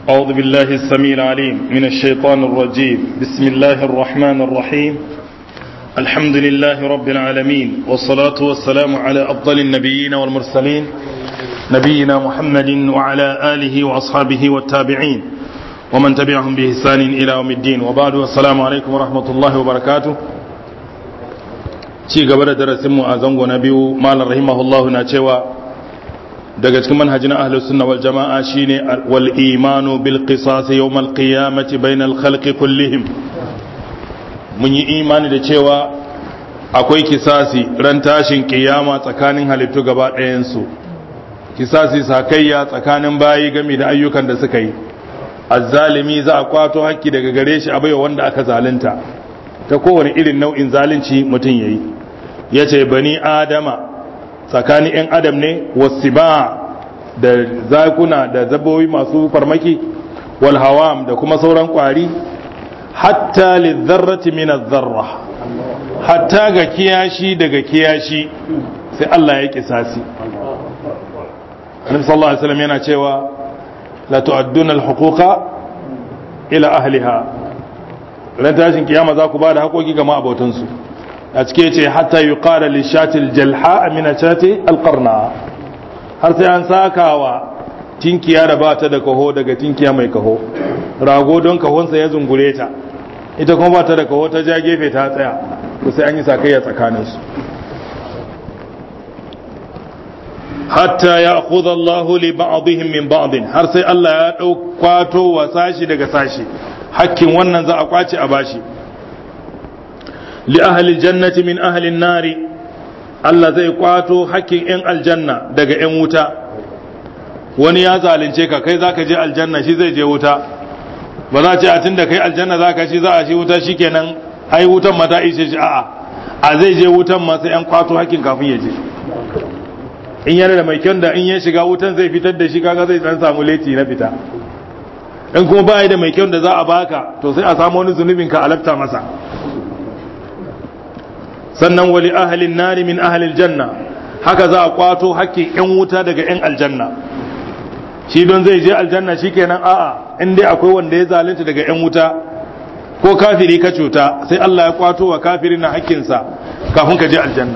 أعوذ بالله السميع العليم من الشيطان الرجيم بسم الله الرحمن الرحيم الحمد لله رب العالمين والصلاة والسلام على أفضل النبيين والمرسلين نبينا محمد وعلى آله وأصحابه والتابعين ومن تبعهم بإحسان إلى يوم الدين وبعد السلام عليكم ورحمة الله وبركاته ci gaba da darasinmu a zango na biyu malam rahimahullahu na cewa daga cikin manhajin ahlus sunna wal jama'a shine wal imanu bil qisas yawm al qiyamati bainal khalqi kullihim mun yi imani da cewa akwai kisasi ran tashin kiyama tsakanin halittu gaba ɗayan su kisasi sakayya tsakanin bayi game da ayyukan da suka yi azzalimi za a kwato hakki daga gare shi a baiwa wanda aka zalunta ta kowane irin nau'in zalunci mutum yayi yace bani adama tsakanin 'yan adam ne wasiba da zakuna da zabobi masu farmaki wal hawam da kuma sauran kwari hatta lizzarrati min zarra hatta ga kiyashi daga kiyashi sai Allah ya kisasi Annabi sallallahu alaihi wasallam yana cewa la tu'adduna al-huquqa ila ahliha ran tashin kiyama za ku ba da haƙoƙi ga ma'abotansu a cike ce hatta yi ƙara lishatil jalha amina shati alƙarna har sai an sakawa tinkiya da ba ta da kaho daga tinkiya mai kaho rago don kahonsa ya zungure ta ita kuma ba ta da kaho ta ja gefe ta tsaya to sai an yi sakayya tsakaninsu hatta ya akhudha Allah li ba'dihim min ba'din har sai Allah ya ɗaukato wa sashi daga sashi hakkin wannan za a kwace a bashi li ahli jannati min ahli nari Allah zai kwato hakkin yan aljanna daga yan wuta wani ya zalunce ka kai zaka je aljanna shi zai je wuta ba za ce a tunda kai aljanna zaka shi za a shi wuta shikenan ai wutan ma ta ishe shi a'a a zai je wutan ma sai yan kwato hakkin kafin ya je in yana da mai kyan da in ya shiga wutan zai fitar da shi kaga zai dan samu leti na fita in kuma ba da mai kyau da za a baka to sai a samu wani zunubin ka alafta masa sannan wali ahalin nari min ahalil janna haka za a kwato hakkin yan wuta daga yan aljanna shi don zai je aljanna shikenan a'a in dai akwai wanda ya zalunta daga yan wuta ko kafiri ka cuta sai Allah ya kwato wa kafiri na hakkinsa kafin ka je aljanna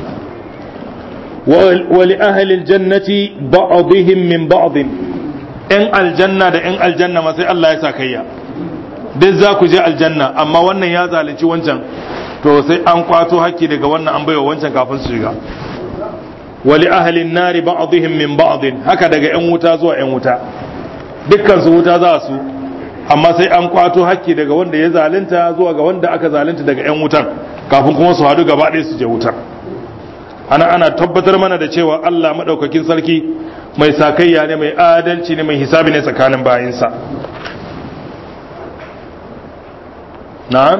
wali ahalil jannati ba'dihim min ba'din ‘yan aljanna da ‘yan aljanna ma sai Allah ya sa kayya duk za ku je aljanna amma wannan ya zalunci wancan to sai an kwato haƙƙi daga wannan an baiwa wancan kafin su shiga wali ahalin nari ba'dihim min ba'din haka daga ‘yan wuta zuwa ‘yan wuta dukkan su wuta za su amma sai an kwato haƙƙi daga wanda ya zalunta zuwa ga wanda aka zalunta daga ‘yan wutan kafin kuma su haɗu gaba ɗaya su je wutar ana ana tabbatar mana da cewa Allah maɗaukakin sarki mai sakayya ne mai adalci ne mai hisabi ne tsakanin bayinsa na'am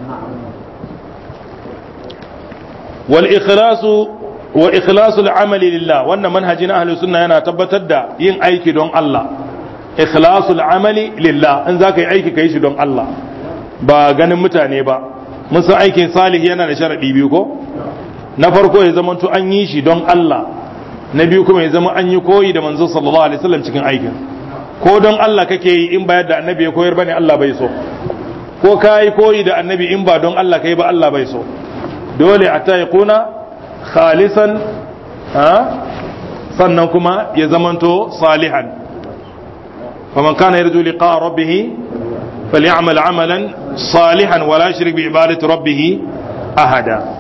wal ikhlasu wa ikhlasu al'amali lillah wannan manhajin ahlus sunna yana tabbatar da yin aiki don Allah ikhlasu al'amali lillah in zaka yi aiki kai shi don Allah ba ganin mutane ba mun san aikin salih yana da sharadi biyu ko na farko ya zamanto an yi shi don Allah na biyu kuma ya zama an yi koyi da manzo sallallahu alaihi wasallam cikin aikin ko don Allah kake yi in bayar da annabi ya koyar bane Allah bai so ko ka yi koyi da annabi in ba don Allah kai ba Allah bai so dole a ta kuna khalisan ha sannan kuma ya zamanto salihan faman kana yarju liqa rabbih falyamal amalan salihan wala yushrik bi ibadati rabbih ahada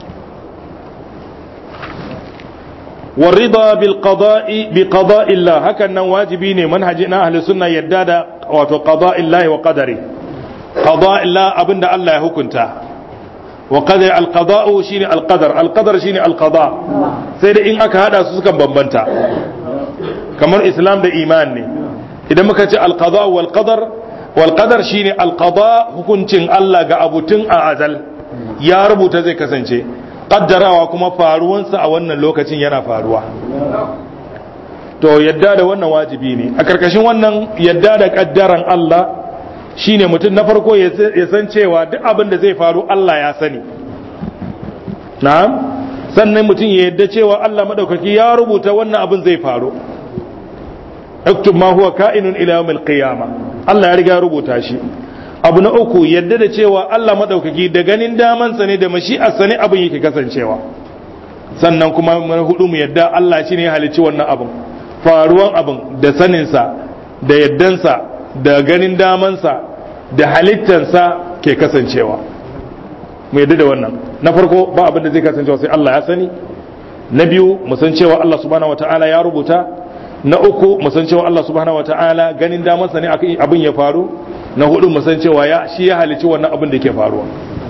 والرضا بالقضاء بقضاء الله هكذا واجبين منهجنا اهل السنه يدادا wato قضاء الله وقدره قضاء الله abinda Allah ya hukunta wa qadar al-qada' shine al-qadar al-qadar shine al-qada' sai da in aka hada su sukan bambanta kamar islam da iman ne idan muka ce al-qada' wal qadar wal qadar shine al-qada' hukuncin Allah ga abutun a azal ya rubuta zai kasance kaddarawa kuma faruwansa a wannan lokacin yana faruwa to yadda da wannan wajibi ne a karkashin wannan yadda da kaddaran Allah shine mutum na farko ya san cewa duk abin da zai faru Allah ya sani na'am sannan mutum ya yadda cewa Allah madaukaki ya rubuta wannan abin zai faru اكتب ما هو كائن الى يوم القيامه Allah ya riga rubuta shi abu na uku yadda da cewa Allah madaukaki da ganin damansa ne da mashi'arsa ne abin yake kasancewa sannan kuma na hudu mu yadda Allah shi ne ya halicci wannan abin faruwan abin da saninsa da yaddansa da ganin damansa da halittansa ke kasancewa mu yadda da wannan na farko ba abin da zai kasancewa sai Allah ya sani na biyu mu san cewa Allah subhanahu wataala ya rubuta na uku mu san cewa Allah subhanahu wataala ganin damansa ne abin ya faru na hudu mu san cewa ya shi ya halicci wannan abin da ke faruwa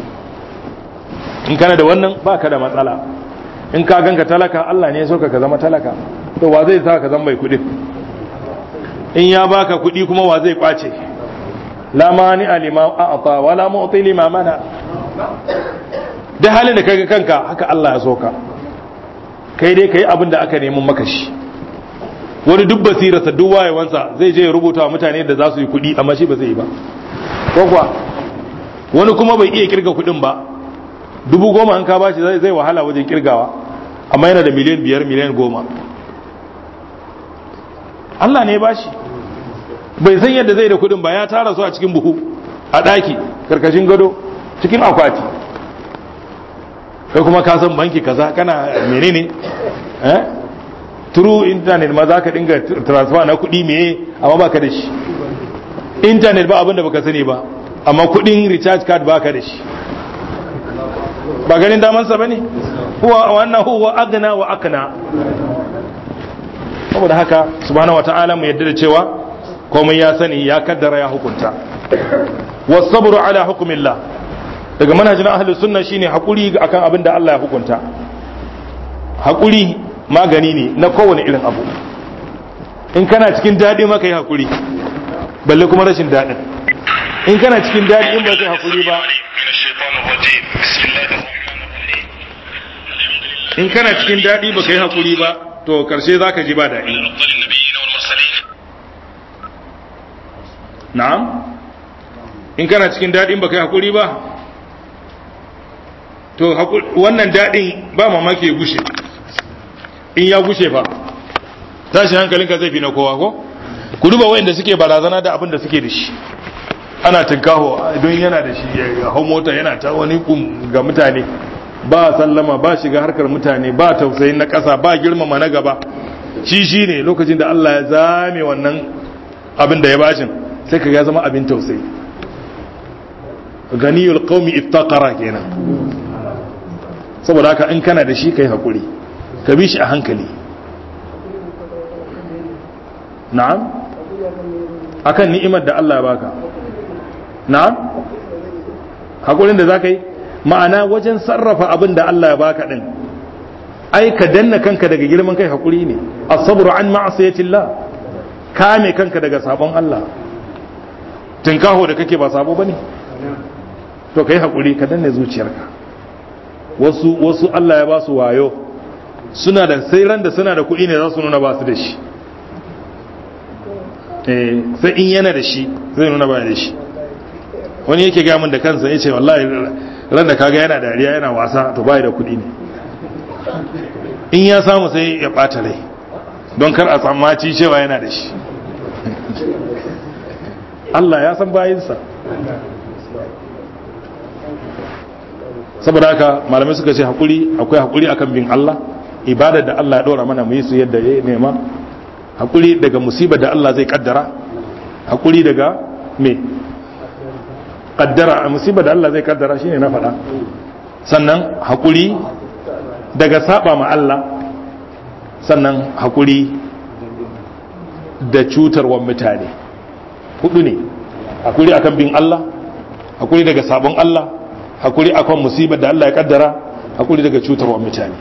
in kana da wannan ba ka da matsala in ka ganka talaka Allah ne ya soka ka zama talaka to wa zai sa ka zama mai kuɗi in ya baka kuɗi kuma wa zai kwace la mani alima a'ta wala mu'ti lima mana da halin da kaga kanka haka Allah ya soka kai dai kai abin da aka nemi maka shi wani duk basirarsa duk wayewansa zai je ya rubuta wa mutane da za su yi kuɗi amma shi ba zai yi ba ko kuwa wani kuma bai iya kirga kuɗin ba dubu goma an ka bashi zai wahala wajen kirgawa amma yana da miliyan biyar miliyan goma Allah ne ya bashi bai san yadda zai da kuɗin ba ya tara su a cikin buhu a ɗaki karkashin gado cikin akwati kai kuma ka san banki kaza kana menene eh through internet ma za ka dinga transfer na kuɗi meye amma baka da shi internet ba abinda baka sani ba amma kuɗin recharge card baka da shi ba ganin damansa ba ne huwa wannan huwa agna wa akna saboda haka subhanahu wata'ala mu yadda da cewa komai ya sani ya kaddara ya hukunta wasabru ala hukumillah daga manhajin ahlus sunna shine hakuri akan abin da Allah ya hukunta hakuri magani ne na kowane irin abu in kana cikin daɗi maka yi hakuri balle kuma rashin daɗin in kana cikin daɗi in ba kai hakuri ba in kana cikin daɗi ba ka yi hakuri ba to karshe za ka ji ba daɗi na'am in kana cikin daɗin ba ka yi hakuri ba to wannan daɗin ba mamaki ya gushe in ya gushe fa tashi hankalinka zai fi na kowa ko ku duba wayanda suke barazana da abin da suke da shi ana tinkaho don yana da shi ya hau mota yana ta wani kum ga mutane ba sallama ba shiga harkar mutane ba tausayin na ƙasa ba girmama na gaba shi shi ne lokacin da Allah ya zame wannan abin da ya bashin sai ka ya zama abin tausayi ganiyul qaumi iftaqara kenan saboda haka in kana da shi kai hakuri ka bi shi a hankali na'am akan ni'imar da Allah ya baka na'am hakurin da zaka yi ma'ana wajen sarrafa abin da Allah ya baka din ai ka danna kanka daga girman kai hakuri ne as-sabru an ma'asiyatillah kame kanka daga sabon Allah tinkaho da kake ba sabo bane to kai hakuri ka danne zuciyarka wasu wasu Allah ya ba su wayo suna da sai ran da suna da kuɗi ne za su nuna ba su da shi eh sai in yana da shi zai nuna ba da shi wani yake ga min da kansa yace wallahi ran da kaga yana dariya yana wasa to bai da kuɗi ne in ya samu sai ya ɓata rai don kar a tsammaci cewa yana da shi Allah ya san bayinsa saboda haka malamai suka ce hakuri akwai hakuri akan bin Allah ibadar da Allah ya ɗora mana mu yi su yadda ya nema hakuri daga musibar da Allah zai kaddara hakuri daga me kaddara musibar da Allah zai kaddara shine na faɗa sannan hakuri daga saba ma Allah sannan hakuri da cutarwar mutane hudu ne hakuri akan bin Allah hakuri daga sabon Allah hakuri akan musibar da Allah ya kaddara hakuri daga cutarwar mutane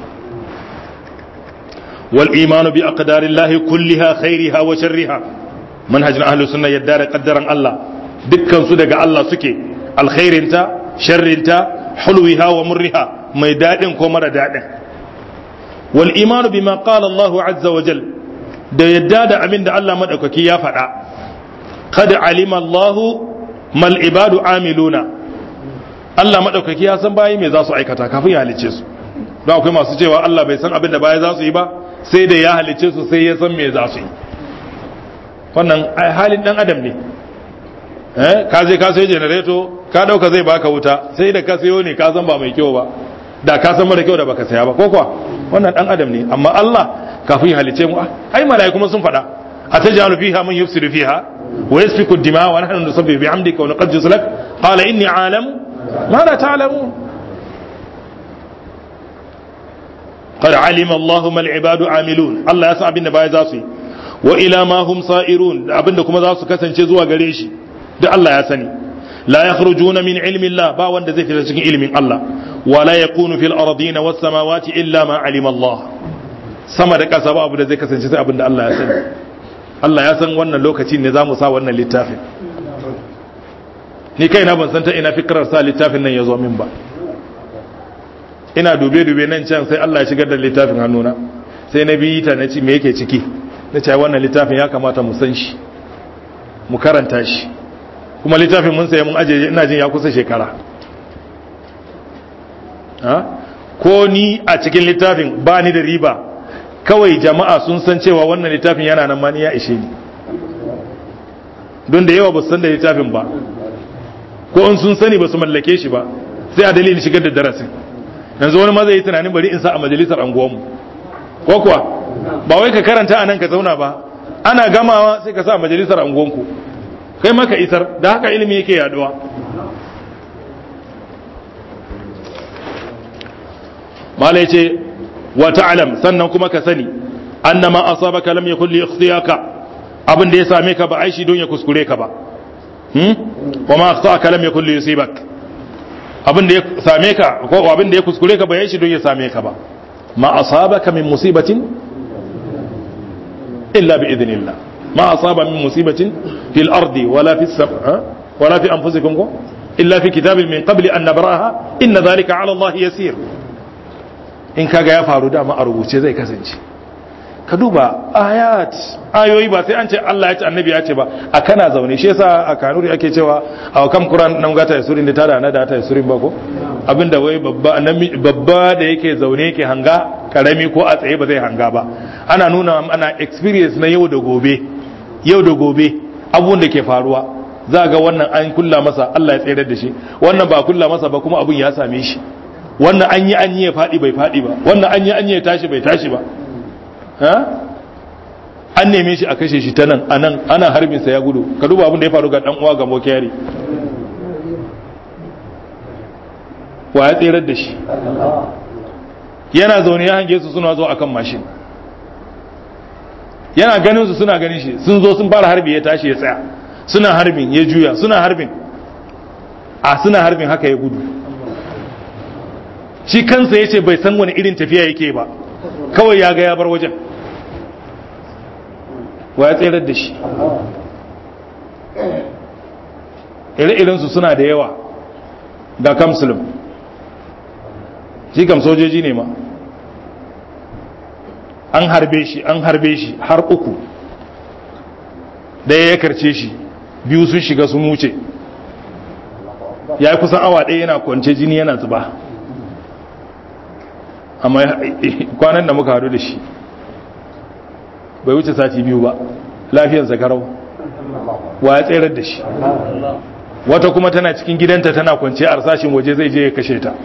wal imanu bi aqdarillahi kulliha khairiha wa sharriha manhajin ahlus sunna yadda da kaddaran Allah dukkan su daga Allah suke alkhairinta sharrinta hulwiha wa murriha mai dadin ko mara dadin wal imanu bima qala Allah azza wa jal da yadda da abin da Allah madaukaki ya faɗa kad alima Allah mal ibadu amiluna Allah madaukaki ya san bayi me za su aikata kafin ya halice su don akwai masu cewa Allah bai san abin da baya za su yi ba sai da ya halice su sai ya san me za su yi wannan halin dan adam ne eh ka je ka sayo generator ka dauka zai baka wuta sai da ka sayo ne ka san ba mai kyau ba da ka san mara kyau da baka saya ba ko kuwa wannan dan adam ne amma Allah kafin halice mu ai malaiku kuma sun faɗa atajalu fiha man yufsidu fiha wa yasfiku ad-dima wa nahnu nusabbihu bihamdika wa nuqaddisu lak qala inni a'lamu ma la ta'lamun قد علم الله ما العباد عاملون الله يسا abin da baya za su yi wa ila ma hum sa'irun abin da kuma za su kasance zuwa gare shi duk Allah ya sani la yakhrujuna min ilmi Allah ba wanda zai fita cikin ilmin Allah wa la yakunu fil ardin was samawati illa ma alima Allah sama da kasa ba abu da zai kasance sai abin da Allah ya sani Allah ya san wannan lokacin ne zamu sa wannan littafin ni kaina ban san ta ina fikrar sa littafin nan ya zo min ba ina dube-dube nan can sai Allah ya shigar da littafin hannuna sai na biyi ta na ci me yake ciki na ce wannan littafin ya kamata mu san shi mu karanta shi kuma littafin mun sai mun aje ina jin ya kusa shekara ko ni a cikin littafin ba ni da riba kawai jama'a sun san cewa wannan littafin yana nan mani ya ishe ni don da yawa ba su san da littafin ba ko in sun sani ba su mallake shi ba sai a dalilin shigar da darasin yanzu wani ma zai yi tunanin bari in sa a majalisar anguwanmu ko kuwa ba wai ka karanta a nan ka zauna ba ana gamawa sai ka sa a majalisar anguwanku kai maka isar da haka ilimi yake yaduwa malai ce wa ta'lam sannan kuma ka sani annama asabaka lam yakul li ikhtiyaka abin da ya same ka ba aishi don ya kuskure ka ba hmm wa ma akhtaka lam yakul li yusibak abin da ya same ka ko abin da ya kuskure ka bayan shi don ya same ka ba ma asabaka min musibatin illa bi idnillah ma asaba min musibatin fil ardi wala fis sama wala fi anfusikum ko illa fi kitabin min qabli an nabraha inna dhalika ala Allah yasir in kaga ya faru dama a rubuce zai kasance ka duba ayat ayoyi ba sai an ce Allah ya ce annabi ya ce ba a kana zaune shi yasa a kanuri ake cewa a kam Qur'an nan gata ya surin da tada na da ta surin ba ko abinda wai babba babba da yake zaune yake hanga karami ko a tsaye ba zai hanga ba ana nuna ana experience na yau da gobe yau da gobe abun da ke faruwa za ga wannan an kulla masa Allah ya tsayar da shi wannan ba kulla masa ba kuma abun ya same shi wannan an yi an yi ya faɗi bai faɗi ba wannan an yi an yi ya tashi bai tashi ba an neme shi a kashe shi ta nan a nan ana harbinsa ya gudu ka duba abin da ya faru ga dan uwa ga mokiyari wa ya tserar da shi yana zaune ya hange su suna zo akan mashin yana ganin su suna ganin shi sun zo sun fara harbi ya tashi ya tsaya suna harbin ya juya suna harbin a suna harbin haka ya gudu shi kansa ya ce bai san wani irin tafiya yake ba kawai ya ga ya bar wajen wa ya tserar da shi ire-irensu suna da yawa ga kamsulun shi kam sojoji ne ma an harbe shi an harbe shi har uku ɗaya ya karce shi biyu sun shiga sun wuce ya yi kusan awa ɗaya yana kwance jini yana zuba amma kwanan da muka haɗu da shi bai wuce sati biyu ba lafiyarsa karau wa ya tserar da shi wata kuma tana cikin gidanta tana kwance a sashin waje zai je ya kashe ta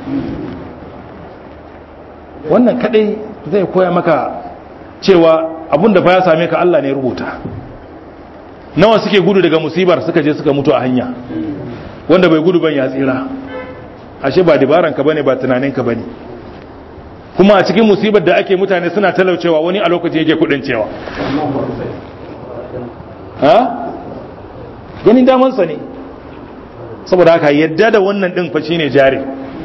wannan kadai zai koya maka cewa abinda fa ya same ka Allah ne rubuta nawa suke gudu daga musibar suka je suka mutu a hanya wanda bai gudu ban ya tsira ashe ba dabaran ka bane ba tunanin ka bane kuma a cikin musibar da ake mutane suna talaucewa wani a lokacin yake kudin cewa ha ganin damansa ne saboda haka yadda da wannan din fa shine jari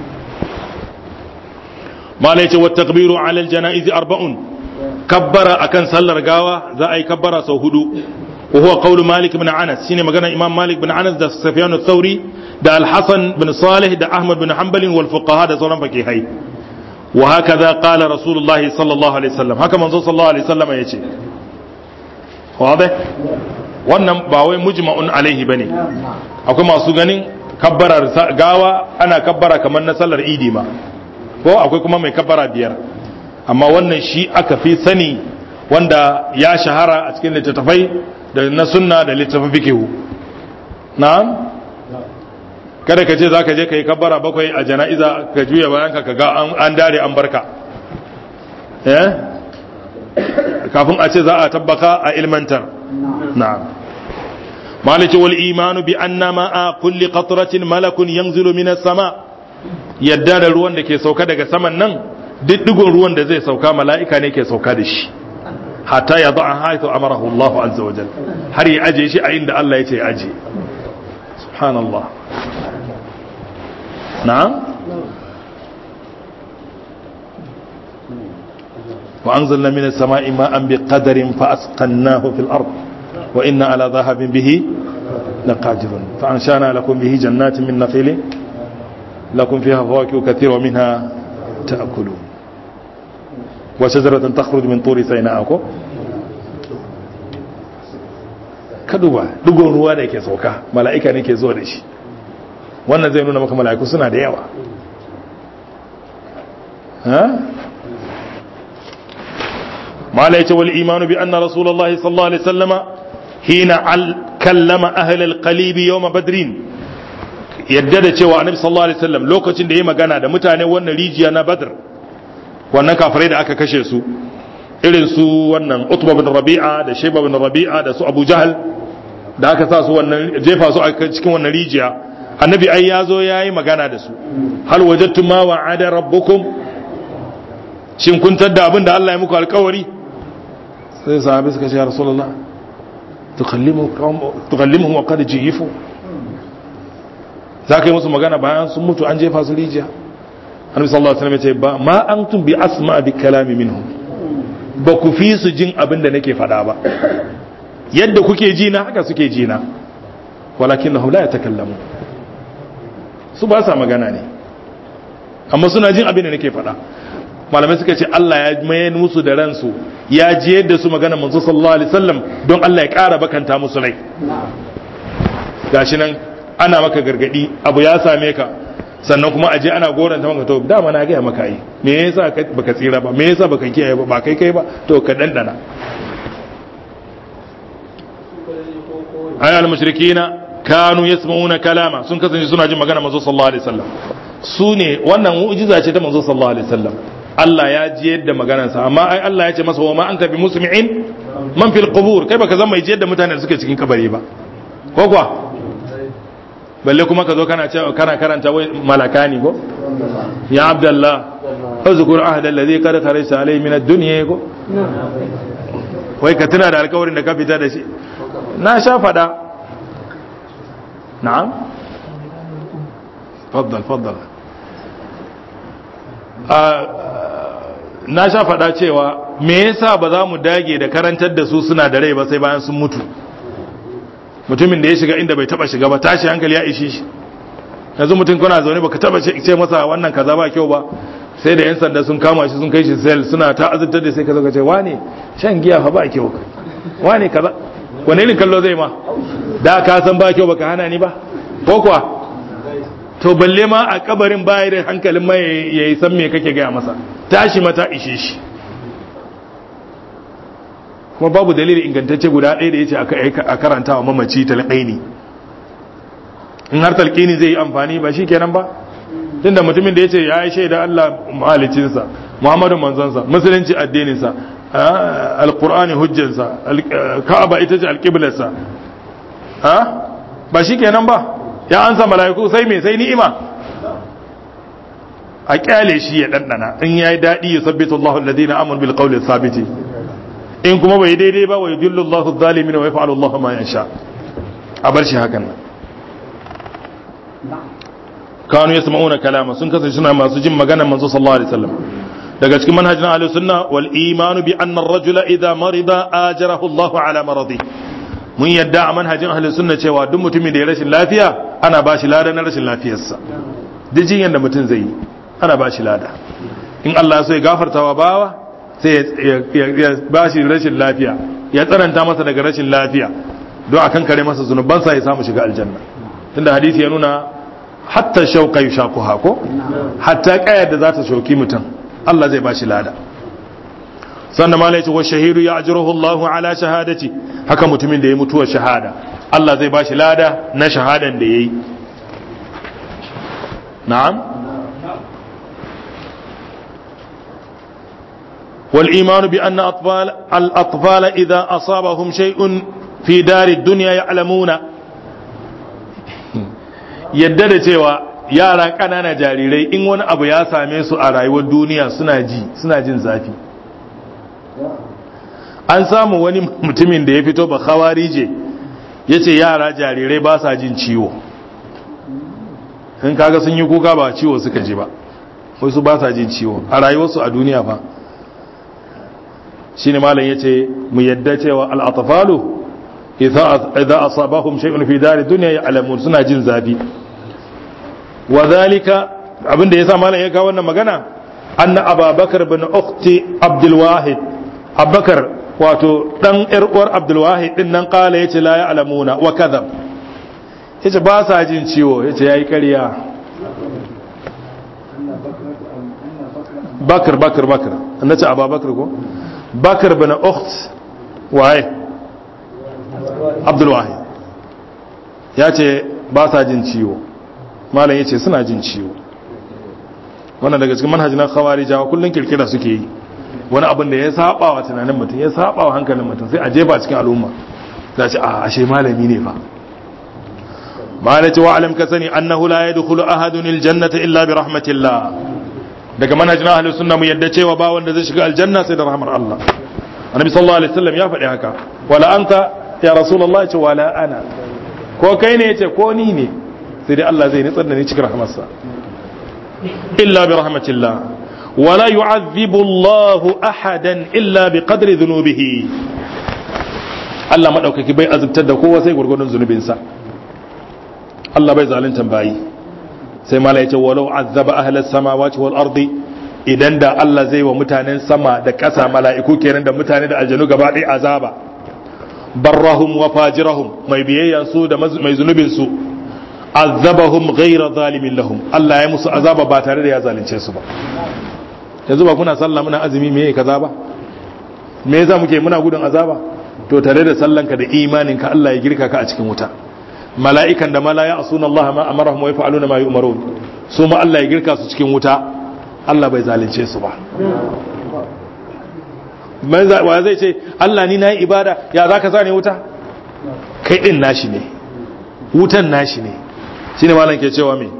mala yace wat takbiru ala al janaiz arba'un kabbara akan sallar gawa za a yi kabbara sau hudu wa huwa qawlu malik ibn anas shine magana imam malik ibn anas da sufyan ath-thawri da al-hasan bin salih da ahmad bin hanbal wal fuqaha da sauran fakihai wa hakaza qala rasulullahi sallallahu alaihi wasallam haka manzo sallallahu alaihi wasallam yace wade wannan ba wai mujma'un alaihi bane akwai masu ganin kabbarar gawa ana kabbara kamar na sallar idi ma ko akwai kuma mai kabbara biyar amma wannan shi aka fi sani wanda ya shahara a cikin littattafai da na sunna da littafin fikihu na'am kada ka ce za ka je ka yi kabbara bakwai a jana'iza ka juya bayan ka ga an dare an barka eh kafin a ce za a tabbaka a ilmantar na'am maliki wal imanu bi anna ma'a kulli qatratin malakun yanzilu minas sama yadda da ruwan da ke sauka daga saman nan diddigon ruwan da zai sauka mala'ika ne ke sauka da shi hatta ya za'a haitu amarahu Allah azza wa jalla har ya aje shi a inda Allah ya ce aje subhanallah na'am wa anzalna minas sama'i ma'an biqadarin fa asqannahu fil ard wa inna ala dhahabin bihi laqadirun fa anshana lakum bihi jannatin min nakhilin lakum fiha fawakihu kathira wa minha ta'kulun wa shajaratan takhruju min turi sayna'a ko ka duba dugon ruwa da ke sauka mala'ika ne ke zuwa da shi wannan zai nuna maka mala'iku suna da yawa malaice wal imanu bi anna rasulullahi sallallahu alaihi wasallama hina al kallama ahli al qalib yawm badrin yadda da cewa annabi sallallahu alaihi wasallam lokacin da yayi magana da mutane wannan rijiya na badr wannan kafirai da aka kashe su irin su wannan utba bin rabi'a da shayba bin rabi'a da su abu jahal da aka sa su wannan jefa su a cikin wannan rijiya annabi ai ya zo ya yi magana da su hal wajattum ma wa'ada rabbukum shin kun tadda abin da Allah ya muku alkawari sai sahabi suka ce ya rasulullah tukallimuhum wa qad jiyifu za ka yi musu magana bayan sun mutu an jefa su rijiya annabi sallallahu alaihi wasallam ya ce ba ma antum bi asma bi kalami minhum ba ku fi su jin abin da nake faɗa ba yadda kuke ji na haka suke ji na walakinnahum la yatakallamun su ba sa magana ne amma suna jin abin da nake faɗa malamai suka ce Allah ya mayar musu da ransu ya ji yadda su magana manzo sallallahu alaihi wasallam don Allah ya ƙara bakanta musu rai gashi nan ana maka gargadi abu ya same ka sannan kuma aje ana goranta maka to dama na gaya maka yi me yasa baka tsira ba me yasa baka kiyaye ba ba kai kai ba to ka dandana ayyal mushrikina kanu yasma'una kalama sun kasance suna jin magana manzo sallallahu alaihi wasallam su ne wannan mu'jiza ce ta manzo sallallahu alaihi wasallam Allah ya ji yadda maganarsa amma ai Allah ya ce masa wa ma anta bi musmi'in man fil qubur kai baka zama ji yadda mutane da suke cikin kabari ba ko kuwa balle kuma ka zo kana cewa kana karanta wai malaka ne ko ya abdullah uzkur ahd alladhi qad kharajta alayhi min ad-dunya ko wai ka tuna da alƙawarin da ka fita da shi na sha fada na'am faddal faddal na sha faɗa cewa me yasa ba za mu dage da karantar da su suna da rai ba sai bayan sun mutu mutumin da ya shiga inda bai taba shiga ba tashi hankali ya ishi shi yanzu mutum kuna zaune baka taba ce masa wannan kaza ba kyau ba sai da yan sanda sun kama shi sun kai shi sel suna ta azabtar da sai ka zaka ce wane shan giya fa ba kyau wane kaza wane irin kallo zai ma da ka san ba kyau baka hana ni ba ko kuwa to balle ma a kabarin baya da hankalin mai ya yi san me kake gaya masa tashi mata ishe shi kuma babu dalili ingantacce guda ɗaya da ya ce a karanta wa mamaci talƙaini in har talƙini zai yi amfani ba shi kenan ba tunda mutumin da ya ce ya yi shaida Allah mahalicinsa Muhammadu manzansa musulunci addininsa alƙur'ani hujjansa ka'aba ita ce alƙiblarsa ba shi kenan ba ya ansa mala'iku sai me sai ni'ima a kyale shi ya dandana in yayi dadi ya sabbita Allahu alladhina amanu bil qawli thabiti in kuma bai daidai ba wa yudillu Allahu adh-dhalimin wa yaf'alu Allahu ma yasha a bar shi hakan kanu yasma'una kalama sun kasance suna masu jin magana manzo sallallahu alaihi wasallam daga cikin manhajin ahlus sunna wal imanu bi anna ar-rajula idha marida ajarahu Allahu ala maradi mun yadda a manhajin ahlus sunna cewa duk mutumin da ya rashin lafiya ana ba shi lada na rashin lafiyarsa duk jinyar da mutum zai yi ana ba shi lada in Allah so ya gafarta wa bawa sai ya ba shi rashin lafiya ya tsananta masa daga rashin lafiya don akan kare masa zunubansa ya samu shiga aljanna tunda hadisi ya nuna hatta shauka yushaku hako hatta kayar da za ta shauki mutum Allah zai ba shi lada sannan ma ce wa shahidu ya ajruhu Allahu ala shahadati haka mutumin da ya mutuwa shahada Allah zai bashi lada na shahadan da yayi na'am والإيمان بأن أطفال الأطفال إذا أصابهم شيء في دار الدنيا يعلمون yadda da cewa yara ƙanana jarirai in wani abu ya same su a rayuwar duniya suna ji suna jin zafi an samu wani mutumin da ya fito ba khawarije ya ce yara jarirai ba sa jin ciwo in kaga sun yi kuka ba ciwo suka ji ba wasu ba sa jin ciwo a rayuwarsu a duniya fa shine malam yace mu yadda cewa al-atfalu idza idza asabahum shay'un fi dari dunya ya'lamun suna jin zafi wa zalika abinda yasa malam ya ga wannan magana anna ababakar bin ukhti abdul wahid abubakar wato dan yar uwar abdul wahid din nan kala yace la ya'lamuna wa kadhab yace ba sa jin ciwo yace yayi ƙarya bakar bakar bakar annace ababakar ko bakar bin ukht waye abdul wahid ya ce ba sa jin ciwo malam ya ce suna jin ciwo wannan daga cikin manhajin khawarijawa kullun kirkira suke yi wani abin da ya saba wa tunanin mutum ya saba wa hankalin mutum sai a jefa cikin al'umma za ce a ashe malami ne fa malai ce wa alam ka sani annahu la yadkhulu ahadun aljannata illa bi rahmatillah daga manhajin ahlus sunna mu yadda cewa ba wanda zai shiga aljanna sai da rahmar Allah annabi sallallahu alaihi wasallam ya faɗi haka wala anta ya rasulullahi ce wala ana ko kai ne yace ko ni ne sai dai Allah zai nitsar da ni cikin rahmarsa illa bi rahmatillah wala yu'adhibu Allah ahadan illa bi qadri dhunubihi Allah madaukaki bai azubtar da kowa sai gurgurdun zunubinsa Allah bai zalunta bayi sai mala yace walau azaba ahlas samawati wal ardi idan da Allah zai wa mutanen sama da ƙasa mala'iku kenan da mutane da aljanu gaba ɗaya azaba barrahum wa fajirahum mai biyayya su da mai zunubin su azabahum ghayra zalimin lahum Allah ya musu azaba ba tare da ya zalunce su ba yanzu ba kuna sallah muna azumi me kaza ba me yasa muke muna gudun azaba to tare da sallanka da imaninka Allah ya girka ka a cikin wuta mala'ikan da mala ya asuna Allah ma amarahum wa yaf'aluna ma yu'marun su ma Allah ya girka su cikin wuta Allah bai zalunce su ba wa zai ce Allah ni nayi ibada ya zaka sa ne wuta kai din nashi ne wutan nashi ne shine malam ke cewa me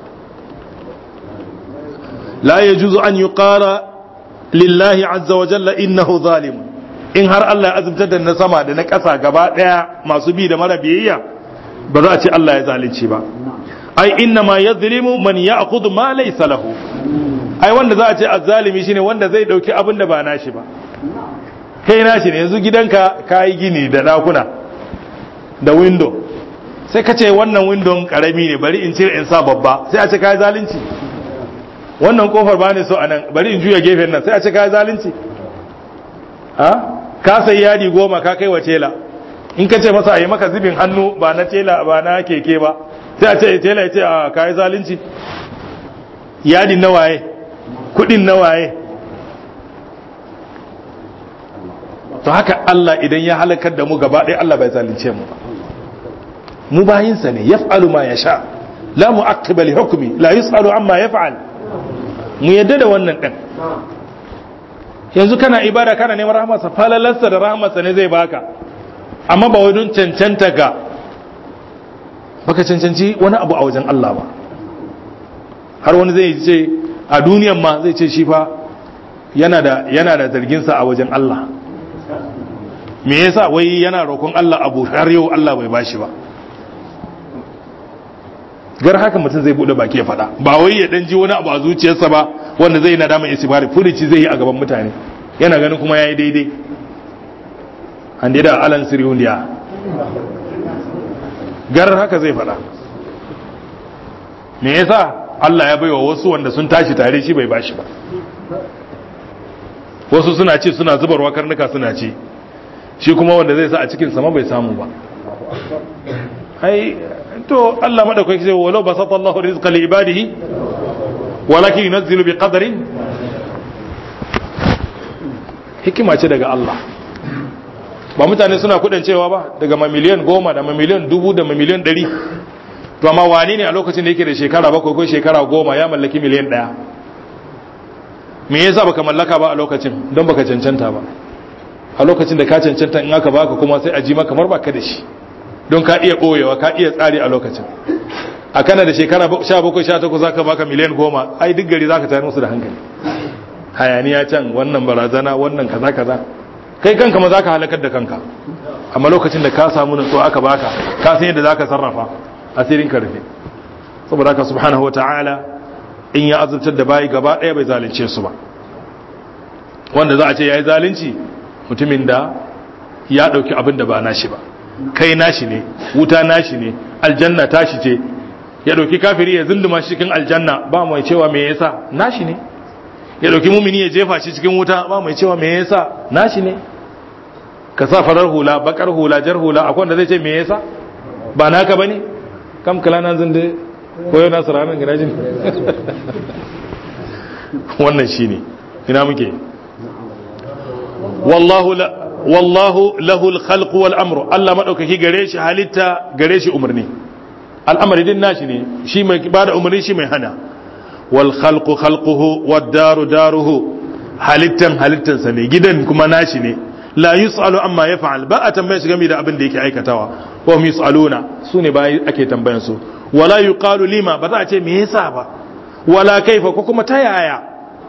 la yajuzu an yuqara lillahi azza wa jalla innahu zalim in har Allah ya azubtar da na sama da na ƙasa gaba ɗaya masu bi da mara biyayya ba za a ce Allah ya zalunci ba ai inna ma yadhlimu man ya'khudhu ma laysa lahu ai wanda za a ce azzalimi shine wanda zai dauki abin da ba nashi ba kai nashi ne yanzu gidanka kayi gini da dakuna da window sai ka ce wannan window karami ne bari in cire in sa babba sai a ce kai zalunci wannan kofar ba ne so anan bari in juya gefen nan sai a ce kai zalunci ha ka sai yadi goma ka kai wa tela in ka ce masa a yi maka zubin hannu ba na tela ba na keke ba sai a ce tela ya ce a kayi zalunci yadin na waye kudin na waye to haka Allah idan ya halakar da mu gaba ɗaya Allah bai zalunce mu ba mu bayinsa ne yaf'alu ma yasha la mu'aqqiba li hukmi la yus'alu amma yaf'al mu yadda da wannan din yanzu kana ibada kana neman rahmarsa falalarsa da rahmarsa ne zai baka amma ba wai don cancanta ga baka cancanci wani abu a wajen Allah ba har wani zai ce a duniyan ma zai ce shi fa yana da yana da zarginsa a wajen Allah me yasa wai yana roƙon Allah abu har yau Allah bai bashi ba gar haka mutum zai bude baki ya faɗa ba wai ya dan ji wani abu a zuciyarsa ba wanda zai nadama isibari furici zai yi a gaban mutane yana ganin kuma yayi daidai an da alan siriyundiya gar haka zai faɗa me yasa Allah ya baiwa wasu wanda sun tashi tare shi bai bashi ba wasu suna ce suna zubarwa karnuka suna ce shi kuma wanda zai sa a cikin sama bai samu ba ai to Allah madaukaki sai walau basata Allahu rizqa li ibadihi walakin yunzilu bi qadarin hikima ce daga Allah ba mutane suna kudin cewa ba daga ma miliyan goma da ma miliyan dubu da ma miliyan ɗari to amma wani ne a lokacin da yake da shekara bakwai ko shekara goma ya mallaki miliyan ɗaya me yasa baka mallaka ba a lokacin don baka cancanta ba a lokacin da ka cancanta in aka baka kuma sai a ji maka kamar baka da shi don ka iya ɓoyewa ka iya tsari a lokacin a kana da shekara 17-18 za ka baka miliyan goma ai duk gari za ka tayar musu da hankali hayaniya can wannan barazana wannan kaza kaza kai kanka ma za ka halakar da kanka amma lokacin da ka samu nutsuwa aka baka ka san yadda za ka sarrafa asirin ka rufe saboda haka subhanahu wa ta'ala in ya azurtar da bayi gaba ɗaya bai zalunce su ba wanda za a ce ya yi zalunci mutumin da ya ɗauki abin da ba nashi ba kai nashi ne wuta nashi ne aljanna tashi ce ya dauki kafiri ya zunduma shi cikin aljanna ba mai cewa me yasa nashi ne ya dauki mumini ya jefa shi cikin wuta ba mai cewa me yasa nashi ne ka sa farar hula bakar hula jar hula akwai wanda zai ce me yasa ba naka bane kam kala nan zinde ko yana saranan gidajen wannan shine ina muke wallahu la wallahu lahul khalq wal amru Allah madaukaki gare shi halitta gare shi umarni al'amari din nashi ne shi mai bada umarni shi mai hana wal khalqu khalquhu wad daru daruhu halittan halittansa ne gidan kuma nashi ne la yus'alu amma yaf'al ba a tambaye shi game da abin da yake aikatawa wa hum yus'aluna sune ba ake tambayan su wala yuqalu lima ba za a ce me yasa ba wala kaifa ko kuma ta yaya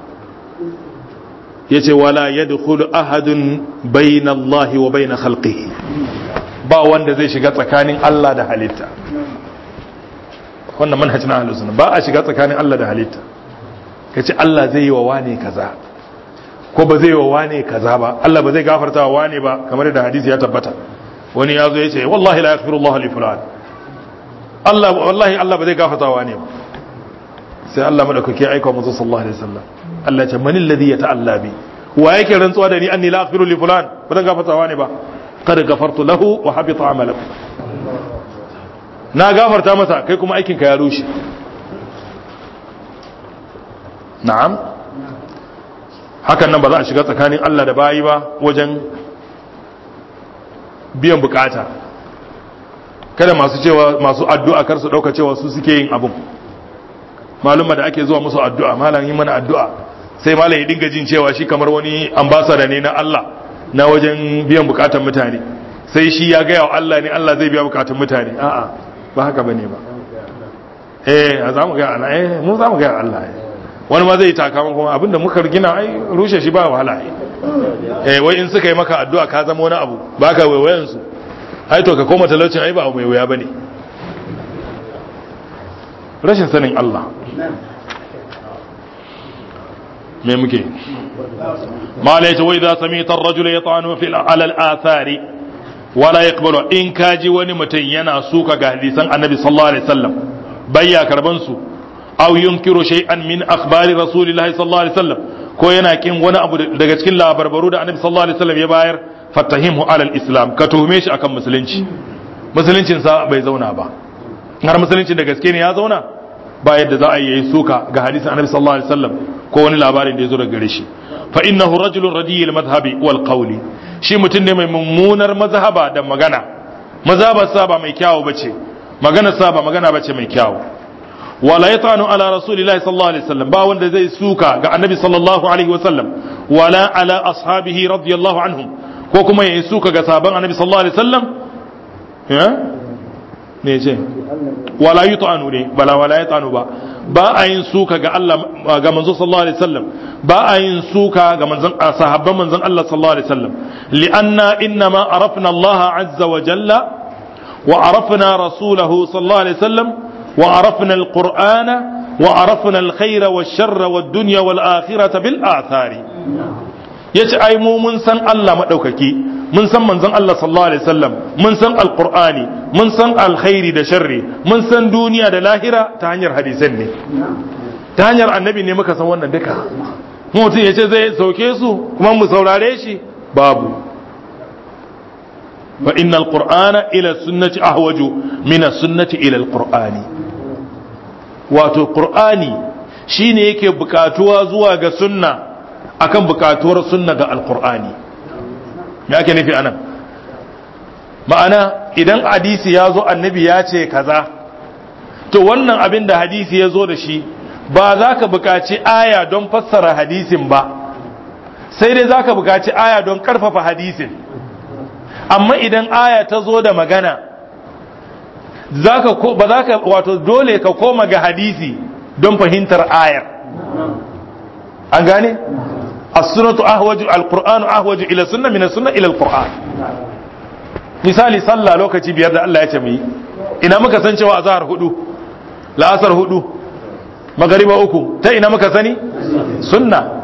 yace wala yadkhulu ahadun bayna Allah wa bayna khalqihi ba wanda zai shiga tsakanin Allah da halitta wannan manhajin ahlus sunna ba a shiga tsakanin Allah da halitta kace Allah zai yi wa wane kaza ko ba zai yi wa wane kaza ba Allah ba zai gafarta wa wane ba kamar da hadisi ya tabbata wani ya zo ya ce wallahi la yaghfiru Allah li fulan Allah wallahi Allah ba zai gafarta wa wane ba sai Allah madaukake aika manzo sallallahu alaihi wasallam Allah ce manil ladhi yata'alla bi wa yake rantsuwa da ni anni la aghfiru li fulan ba zan gafarta wa ne ba qad ghafartu lahu wa habita amalu na gafarta masa kai kuma aikin ka ya rushe na'am hakan nan ba za a shiga tsakanin Allah da bayi ba wajen biyan bukata kada masu cewa masu addu'a kar su dauka cewa su suke yin abun maluma da ake zuwa musu addu'a malam yi mana addu'a sai malam ya dinga jin cewa shi kamar wani ambasada ne na Allah na wajen biyan bukatun mutane sai shi ya gaya wa Allah ne Allah zai biya bukatun mutane a'a ba haka bane ba eh za mu ga Allah eh mu za mu ga Allah wani ma zai taka kuma abinda muka gina ai rushe shi ba wahala eh wai in suka yi maka addu'a ka zama wani abu baka waiwayen su ai to ka koma talaucin ai ba abu mai wuya bane rashin sanin Allah me muke ma la yace wai za samita ar-rajul yata'anu fi ala al-athari wala yaqbalu in kaji wani mutum yana suka ga hadisan annabi sallallahu alaihi wasallam bayya karban su aw yunkiru shay'an min akhbari rasulillahi sallallahu alaihi wasallam ko yana kin wani abu daga cikin labarbaru da annabi sallallahu alaihi wasallam ya bayar fatahimhu ala al-islam ka tuhume shi akan musulunci musuluncin sa bai zauna ba har musulunci da gaske ne ya zauna ba yadda za a yi suka ga hadisin annabi sallallahu alaihi wasallam ko wani labarin da ya zo daga gare shi fa innahu rajulun radiyil madhhabi wal qawli shi mutum ne mai mummunar mazhaba da magana mazhabar sa ba mai kyawu bace magana sa ba magana bace mai kyawu wala yatanu ala rasulillahi sallallahu alaihi wasallam ba wanda zai suka ga annabi sallallahu alaihi wasallam wala ala ashabihi radiyallahu anhum ko kuma ya suka ga sahaban annabi sallallahu alaihi wasallam ya ne ce wala yutanu ne bala wala yutanu ba ba a yin suka ga Allah ga manzo sallallahu alaihi wasallam ba a yin suka ga manzon sahabban manzon Allah sallallahu alaihi wasallam li'anna innama arafna Allah azza wa jalla wa arafna rasulahu sallallahu alaihi wasallam wa arafna alqur'ana wa arafna alkhayra wash-sharra wad-dunya wal-akhirata bil athari yace ai mu mun san Allah madaukaki mun san manzon Allah sallallahu alaihi wasallam mun san alqur'ani mun san alkhairi da sharri mun san duniya da lahira ta hanyar hadisan ne ta hanyar annabi ne muka san wannan duka mutum ya ce zai sauke su kuma mu saurare shi babu fa inna alqur'ana ila sunnati ahwaju min as-sunnati ila alqur'ani wato qur'ani shine yake bukatuwa zuwa ga sunna akan bukatuwar sunna ga alqur'ani me ake nufi anan ma'ana idan hadisi ya zo annabi ya ce kaza to wannan abin da hadisi ya zo da shi ba za ka buƙaci aya don fassara hadisin ba sai dai za ka buƙaci aya don ƙarfafa hadisin amma idan aya ta zo da magana ba za ka wato dole ka koma ga hadisi don fahimtar ayar an gane as-sunnatu ahwaju al-qur'anu ahwaju ila sunna min as-sunna ila al-qur'an misali sallah lokaci biyar da Allah ya ce mu yi ina muka san cewa azhar hudu la'asar hudu magariba uku ta ina muka sani sunna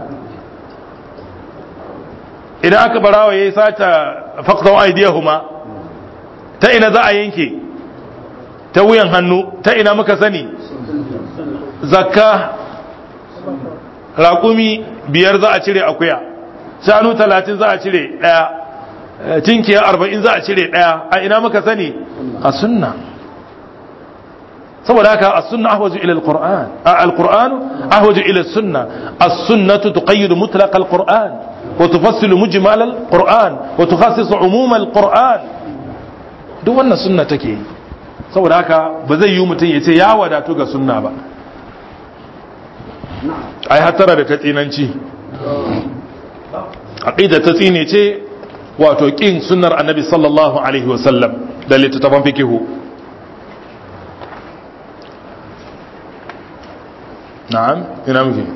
idan aka barawa yayi sata faqtaw aydiyahuma ta ina za a yanke ta wuyan hannu ta ina muka sani zakka raƙumi biyar za a cire akuya shanu talatin za a cire ɗaya tinkiya arba'in za a cire ɗaya a ina muka sani a sunna saboda haka a sunna ahwaju ila alquran alquran ahwaju ila sunna as-sunnatu tuqayyidu mutlaq alquran wa tufassilu mujmal alquran wa tukhassisu umum alquran duk wannan sunna take yi saboda haka ba zai yi mutum ya ce ya wadatu ga sunna ba ai hatara da ta tsinanci aqida ta tsine ce wato kin sunnar annabi sallallahu alaihi wasallam da littattafan fikihu na'am ina muke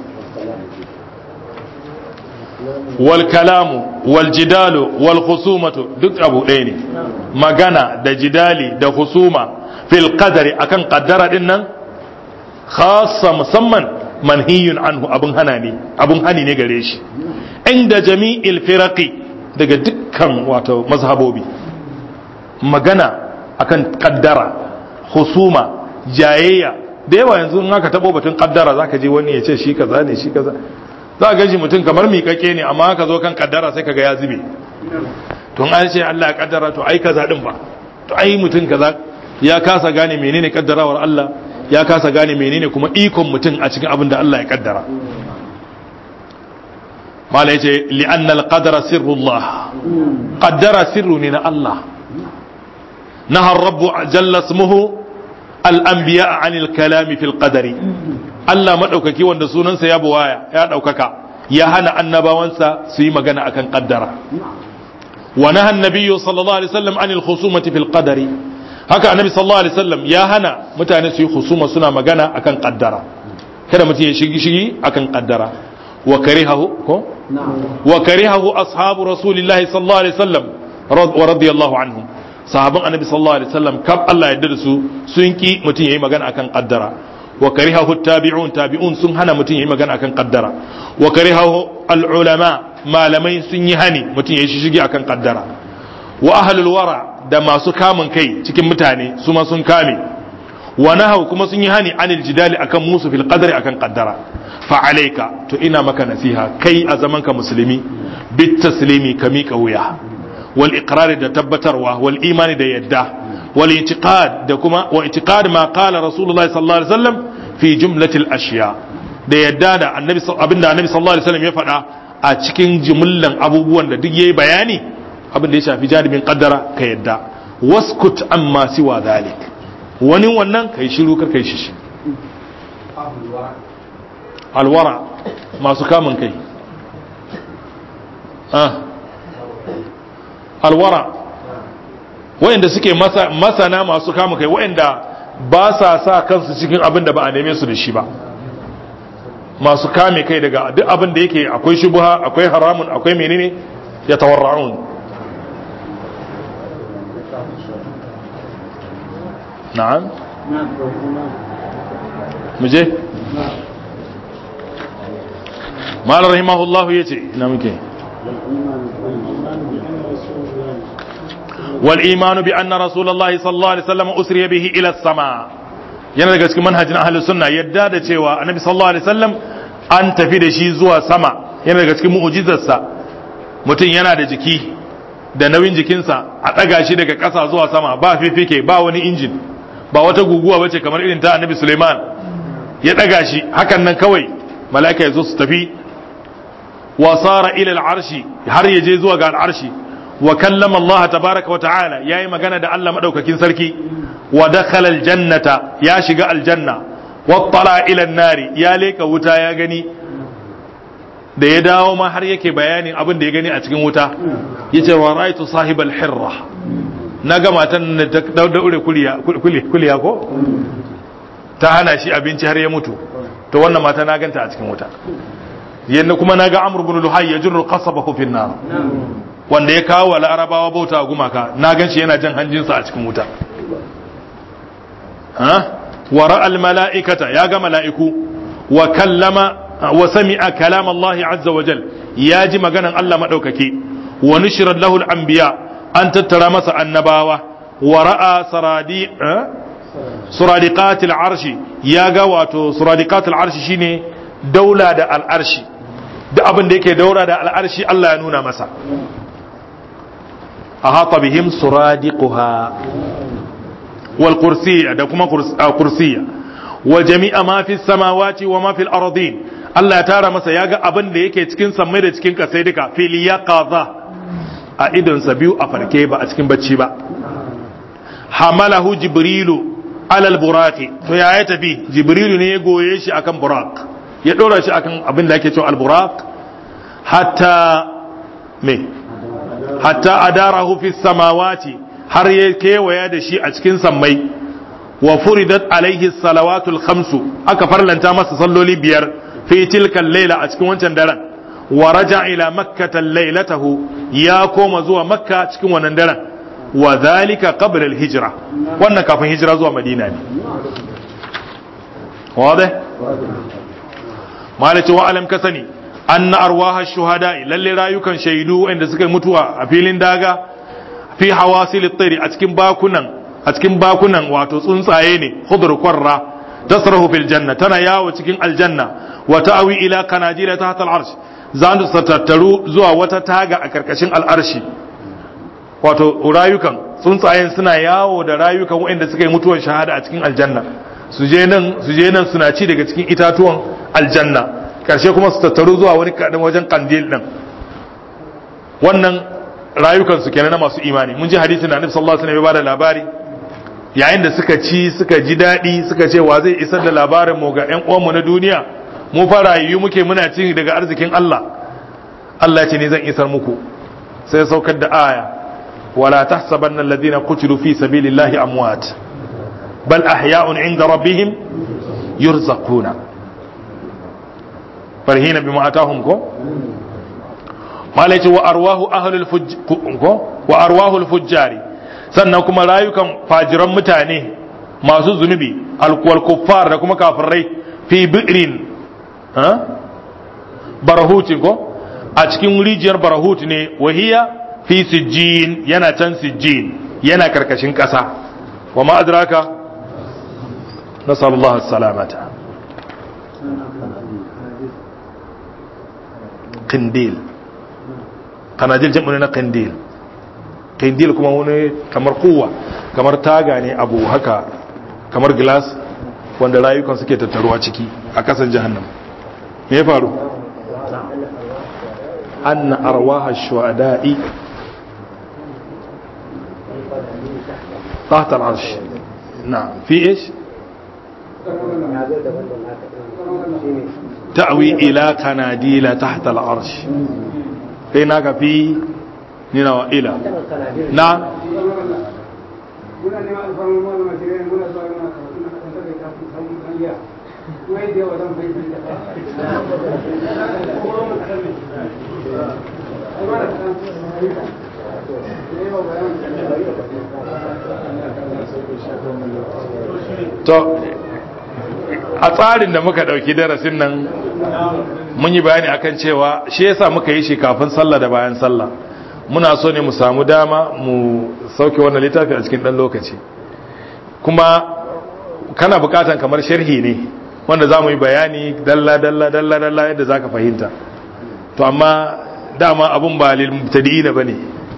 wal kalamu wal jidalu wal khusumatu duk abu ɗaya ne magana da jidali da husuma fil qadari akan qaddara din nan khassa musamman manhiyun anhu abun hana ne abun hani ne gare shi inda jami'il firaqi daga dukkan wato mazhabobi magana akan kaddara husuma jayayya da yawa yanzu in aka tabo batun kaddara zaka je wani ya ce shi kaza ne shi kaza za ka ji mutum kamar miƙaƙe ne amma ka zo kan kaddara sai kaga ya zube to an ce Allah ya kaddara to ai kaza din ba to ai mutum kaza ya kasa gane menene kaddarawar Allah ya kasa gane menene kuma ikon mutum a cikin abin da Allah ya kaddara mala yace li anna al qadara sirrullah qaddara sirru ne na Allah naha rabbu jalla ismuhu al anbiya an al kalami fil qadari Allah madaukaki wanda sunansa ya buwaya ya daukaka ya hana annabawansa su yi magana akan qaddara wa naha an-nabiyyu sallallahu alaihi wasallam an al khusumati fil qadari haka annabi sallallahu alaihi wasallam ya hana mutane su yi husuma suna magana akan qaddara kada mutum ya shigi shigi akan qaddara wa karihahu ko wa karihahu ashabu rasulillahi sallallahu alaihi wasallam wa radiyallahu anhum sahaban annabi sallallahu alaihi wasallam kab Allah ya yarda da su sun ki mutum yayi magana akan qaddara wa karihahu tabi'un tabi'un sun hana mutum yayi magana akan qaddara wa karihahu al ulama malamai sun yi hani mutum yayi shigi akan qaddara wa ahlul wara da masu kamun kai cikin mutane su ma sun kame wa nahau kuma sun yi hani anil jidali akan musu fil qadari akan qaddara fa alayka to ina maka nasiha kai a zaman ka musulmi bit taslimi ka miƙa wuya wal iqrar da tabbatarwa wal imani da yadda wal i'tiqad da kuma wa i'tiqad ma qala rasulullah sallallahu alaihi wasallam fi jumlatil ashiya da yadda da annabi abinda annabi sallallahu alaihi wasallam ya faɗa a cikin jumlan abubuwan da duk yayi bayani abin da ya shafi janibin kaddara ka yadda waskut amma siwa zalik wani wannan kai shiru kar kai shishi alwara masu kamun kai alwara wayanda suke masana masu kamun kai wayanda ba sa sa kansu cikin abin da ba a neme su da shi ba masu kame kai daga duk abin da yake akwai shubuha akwai haramun akwai menene ya tawarra'un na'am muje malar rahimahullahu ya ce ina muke wal imanu bi anna rasulullahi sallallahu alaihi wasallam usriya bihi ila sama yana daga cikin manhajin ahlus sunna yadda da cewa annabi sallallahu alaihi wasallam an tafi da shi zuwa sama yana daga cikin mu'jizarsa mutum yana da jiki da nauyin jikinsa a ɗaga shi daga ƙasa zuwa sama ba fifike ba wani injin ba wata guguwa bace kamar irin ta annabi Suleiman ya ɗaga shi hakan nan kawai mala'ika ya zo su tafi wa sara ila al'arshi har ya je zuwa ga al'arshi wa kallama Allah tabaraka wa ta'ala yayi magana da Allah madaukakin sarki wa dakhala aljannata ya shiga aljanna wa tala ila nari ya leka wuta ya gani da ya dawo ma har yake bayanin abin da ya gani a cikin wuta yace wa ra'aytu sahibal hirra na ga matan da ta daure kuliya ko ta hana shi abinci har ya mutu to wannan mata na ganta a cikin wuta yadda kuma na ga amur bin luhai ya jirru kasaba hufin nar wanda ya kawo wa larabawa bauta a gumaka na gan shi yana jan hanjinsa a cikin wuta wa ra'al mala'ikata ya ga mala'iku wa kallama wa sami'a kalam Allah azza wa jal ya ji maganan Allah madaukake wa nushira lahu al-anbiya an tattara masa annabawa wa ra'a saradi suradiqat al-arshi ya ga wato suradiqat al-arshi shine daula da al-arshi da abin da yake daura da al-arshi Allah ya nuna masa ahata bihim suradiquha wal kursiyya da kuma kursiyya wa jami'a ma fi samawati wa ma fi al-ardin Allah ya tara masa ya ga abin da yake cikin sammai da cikin kasai duka fil yaqaza a idonsa biyu a farke ba a cikin bacci ba hamalahu jibrilu alal buraqi to ya ya tafi jibrilu ne ya goye shi akan buraq ya dora shi akan abin da ake cewa al buraq hatta me hatta adarahu fi samawati har ya kewaya da shi a cikin sammai wa furidat alaihi salawatul khamsu aka farlanta masa salloli biyar fi tilka layla a cikin wancan daren wa raja ila makkata laylatahu ya koma zuwa makka cikin wannan daren wa dhalika qabla al-hijra wannan kafin hijira zuwa madina ne wade malaci wa alam kasani anna arwaha shuhada lalle rayukan shaidu wanda suka mutuwa a filin daga fi hawasil at a cikin bakunan a cikin bakunan wato tsuntsaye ne khudr qarra tasrahu fil janna tana yawo cikin aljanna wa ta'wi ila kanajila tahta al-arsh za su tattaru zuwa wata taga a karkashin al'arshi wato rayukan tsuntsayen suna yawo da rayukan waɗanda suka yi mutuwar shahada a cikin aljanna su je nan su je nan suna ci daga cikin itatuwan aljanna karshe kuma su tattaru zuwa wani kaɗan wajen kandil ɗin wannan rayukan su kenan na masu imani mun ji hadisi na annabi sallallahu alaihi wasallam ya bada labari yayin da suka ci suka ji daɗi suka ce wa zai isar da labarin mu ga ƴan uwanmu na duniya mu fara yi muke muna ci daga arzikin Allah Allah ce ne zan isar muku sai saukar da aya wala tahsabanna alladhina qutilu fi sabilillahi amwat bal ahya'un 'inda rabbihim yurzaquna farhina bima atahum ko malai wa arwahu ahlul ko wa arwahul fujjari sannan kuma rayukan fajiran mutane masu zunubi alkuwal kuffar da kuma kafirai fi bi'rin barahuti ko a cikin rijiyar barahut ne wahiya fi sijjin yana can sijjin yana karkashin ƙasa wa ma adraka nasallallahu salamata qindil kanajil jam'u na qindil qindil kuma wani kamar kuwa kamar taga ne abu haka kamar glass wanda rayukan suke tattaruwa ciki a kasan jahannam me ya faru anna arwaha shuhada'i tahta al-arsh na'am fi ايش ta'wi ila kanadila tahta al-arsh kai naka fi nina wa ila na muna neman alfarmar malama shirin muna zuwa yana karatu na kasan takai kafin samun kariya kuma yadda yawa zan fahimci da to a tsarin da muka dauki darasin nan mun yi bayani akan cewa shi yasa muka yi shi kafin sallah da bayan sallah muna so ne mu samu dama mu sauke wannan littafi a cikin dan lokaci kuma kana bukatan kamar sharhi ne wanda za mu yi bayani dalla dalla dalla dalla yadda za ka fahimta to amma dama abun ba lil mubtadi'in bane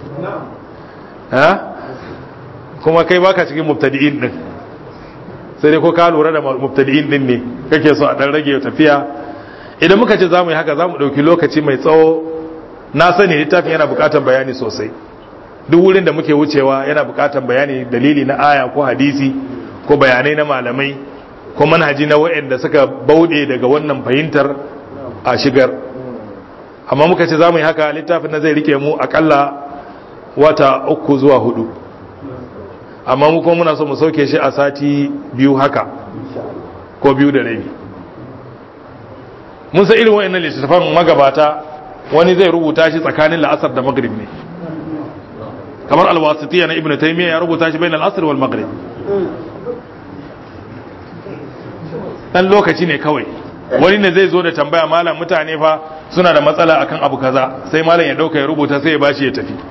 ha kuma kai baka cikin mubtadi'in din sai dai ko ka lura da mubtadi'in din ne kake so a dan rage tafiya idan muka ce za mu yi haka za mu ɗauki lokaci mai tsawo na sani littafin yana buƙatar bayani sosai duk wurin da muke wucewa yana buƙatar bayani dalili na aya ko hadisi ko bayanai na malamai ko manhaji na waɗanda suka bauɗe daga wannan fahimtar a shigar amma muka ce za mu yi haka littafin na zai rike mu akalla wata uku zuwa hudu amma mu kuma muna so mu sauke shi a sati biyu haka ko biyu da rabi mun san irin wa'annan littattafan magabata wani zai rubuta shi tsakanin la'asar da maghrib ne kamar alwasitiya na ibnu taymiya ya rubuta shi bayan al'asr wal maghrib dan lokaci ne kawai wani ne zai zo da tambaya malam mutane fa suna da matsala akan abu kaza sai malam ya dauka ya rubuta sai ya bashi ya tafi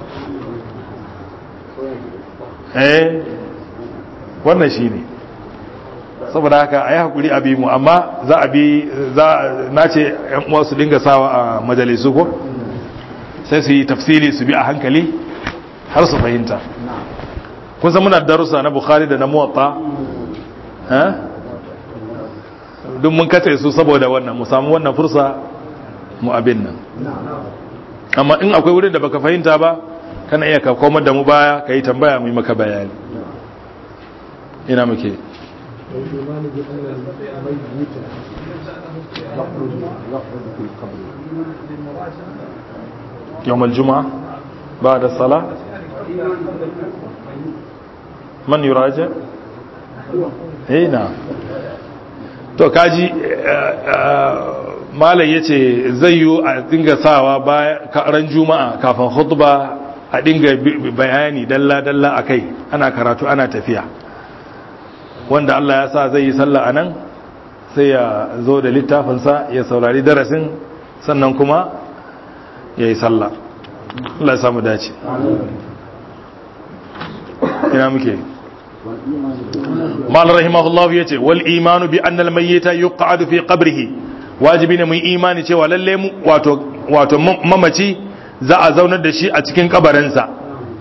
eh wannan shine saboda haka a yi haƙuri a bi mu amma za a bi za na ce yan uwa su dinga sawa a majalisu ko sai su yi tafsiri su bi a hankali har su fahimta kun san muna darussa na bukhari da na muwatta duk mun kace su saboda wannan mu samu wannan fursa mu abin nan amma in akwai wurin da baka fahimta ba kana iya ka komar da mu baya ka yi tambaya mu yi maka bayani ina muke والإيمان بأن الميت يخرج يخرج في القبر يوم الجمعة بعد الصلاة من يراجع eh na to kaji malai yace zai yi a dinga sawa ran juma'a kafin khutba a dinga bayani dalla dalla akai ana karatu ana tafiya wanda Allah ya sa zai yi sallah anan sai ya zo da littafinsa ya saurari darasin sannan kuma ya yi sallah Allah ya samu dace ina muke mal rahimahullahu yace wal imanu bi anna al mayyita yuq'adu fi qabrihi wajibi ne mu imani cewa lalle mu wato wato mamaci za a zaunar da shi a cikin kabarinsa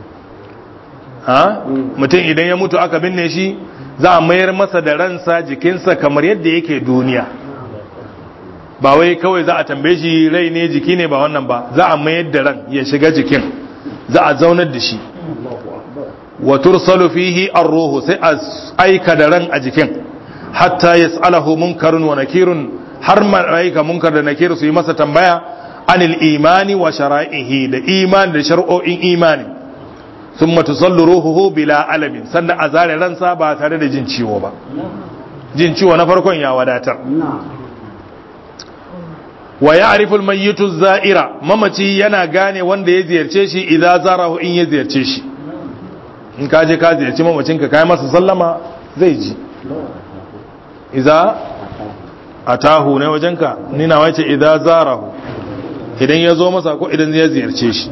ha mutum idan ya mutu aka binne shi za a mayar masa da ransa jikinsa kamar yadda yake duniya ba wai kawai za a tambaye shi rai ne jiki ne ba wannan ba za a mayar da ran ya shiga jikin za a zaunar da shi wa tursalu fihi ar-ruhu sai a aika da ran a jikin hatta yas'alahu munkarun wa nakirun har malaika munkar da nakir su yi masa tambaya anil imani wa shara'ihi da imani da shar'o'in imani thumma tusallu ruhuhu bila alamin sannan a zare ransa ba tare da jin ciwo ba jin ciwo na farkon ya wadatar wa ya'rifu al-mayyitu zaira mamaci yana gane wanda ya ziyarce shi idza zarahu in ya ziyarce shi in ka je ka ziyarci mamacinka kai masa sallama zai ji idza atahu ne wajenka ni na wace idza zarahu idan ya zo masa ko idan ya ziyarce shi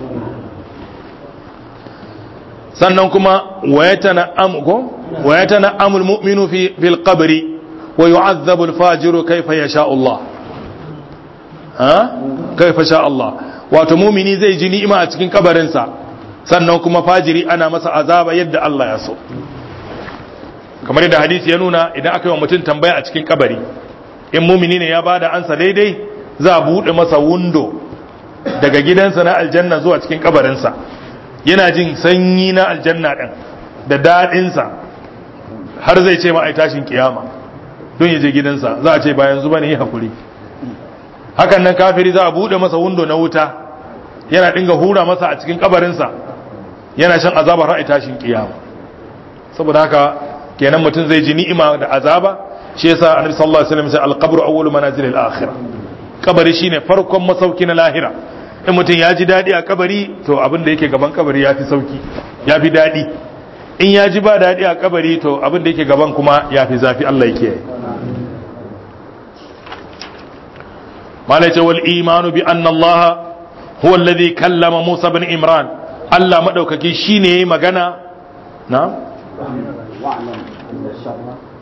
sannan kuma wayatana amko wayatana amul mu'minu fi fil qabri wa yu'adhabu al-fajiru kayfa yasha Allah ha kayfa sha Allah wato mu'mini zai ji ni'ima a cikin kabarinsa sannan kuma fajiri ana masa azaba yadda Allah ya so kamar yadda hadisi ya nuna idan aka yi wa mutum tambaya a cikin kabari in mumini ne ya bada ansa daidai za a buɗe masa wundo daga gidansa na aljanna zuwa cikin kabarinsa yana jin sanyi na aljanna ɗin da daɗinsa har zai ce ma'ai tashin kiyama don ya je gidansa za a ce bayan zuba ne yi hakuri hakan nan kafiri za a buɗe masa wundo na wuta yana dinga hura masa a cikin kabarinsa yana shan azabar ra'ayi tashin kiyama saboda haka kenan mutum zai ji ni'ima da azaba shi yasa annabi sallallahu alaihi wasallam sai al-qabru awwalu manazil al-akhirah kabari shine farkon masauki na lahira in mutum ya ji dadi a kabari to abin da yake gaban kabari ya fi sauki ya fi dadi in ya ji ba dadi a kabari to abin da yake gaban kuma ya fi zafi Allah yake malaka wal imanu bi anna Allah huwa alladhi kallama Musa bin Imran Allah madaukaki shine yayi magana na واعلم أن الشر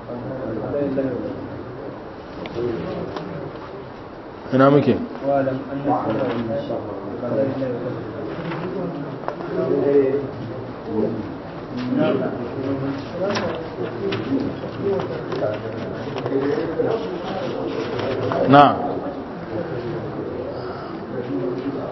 ina muke واعلم أن الشر na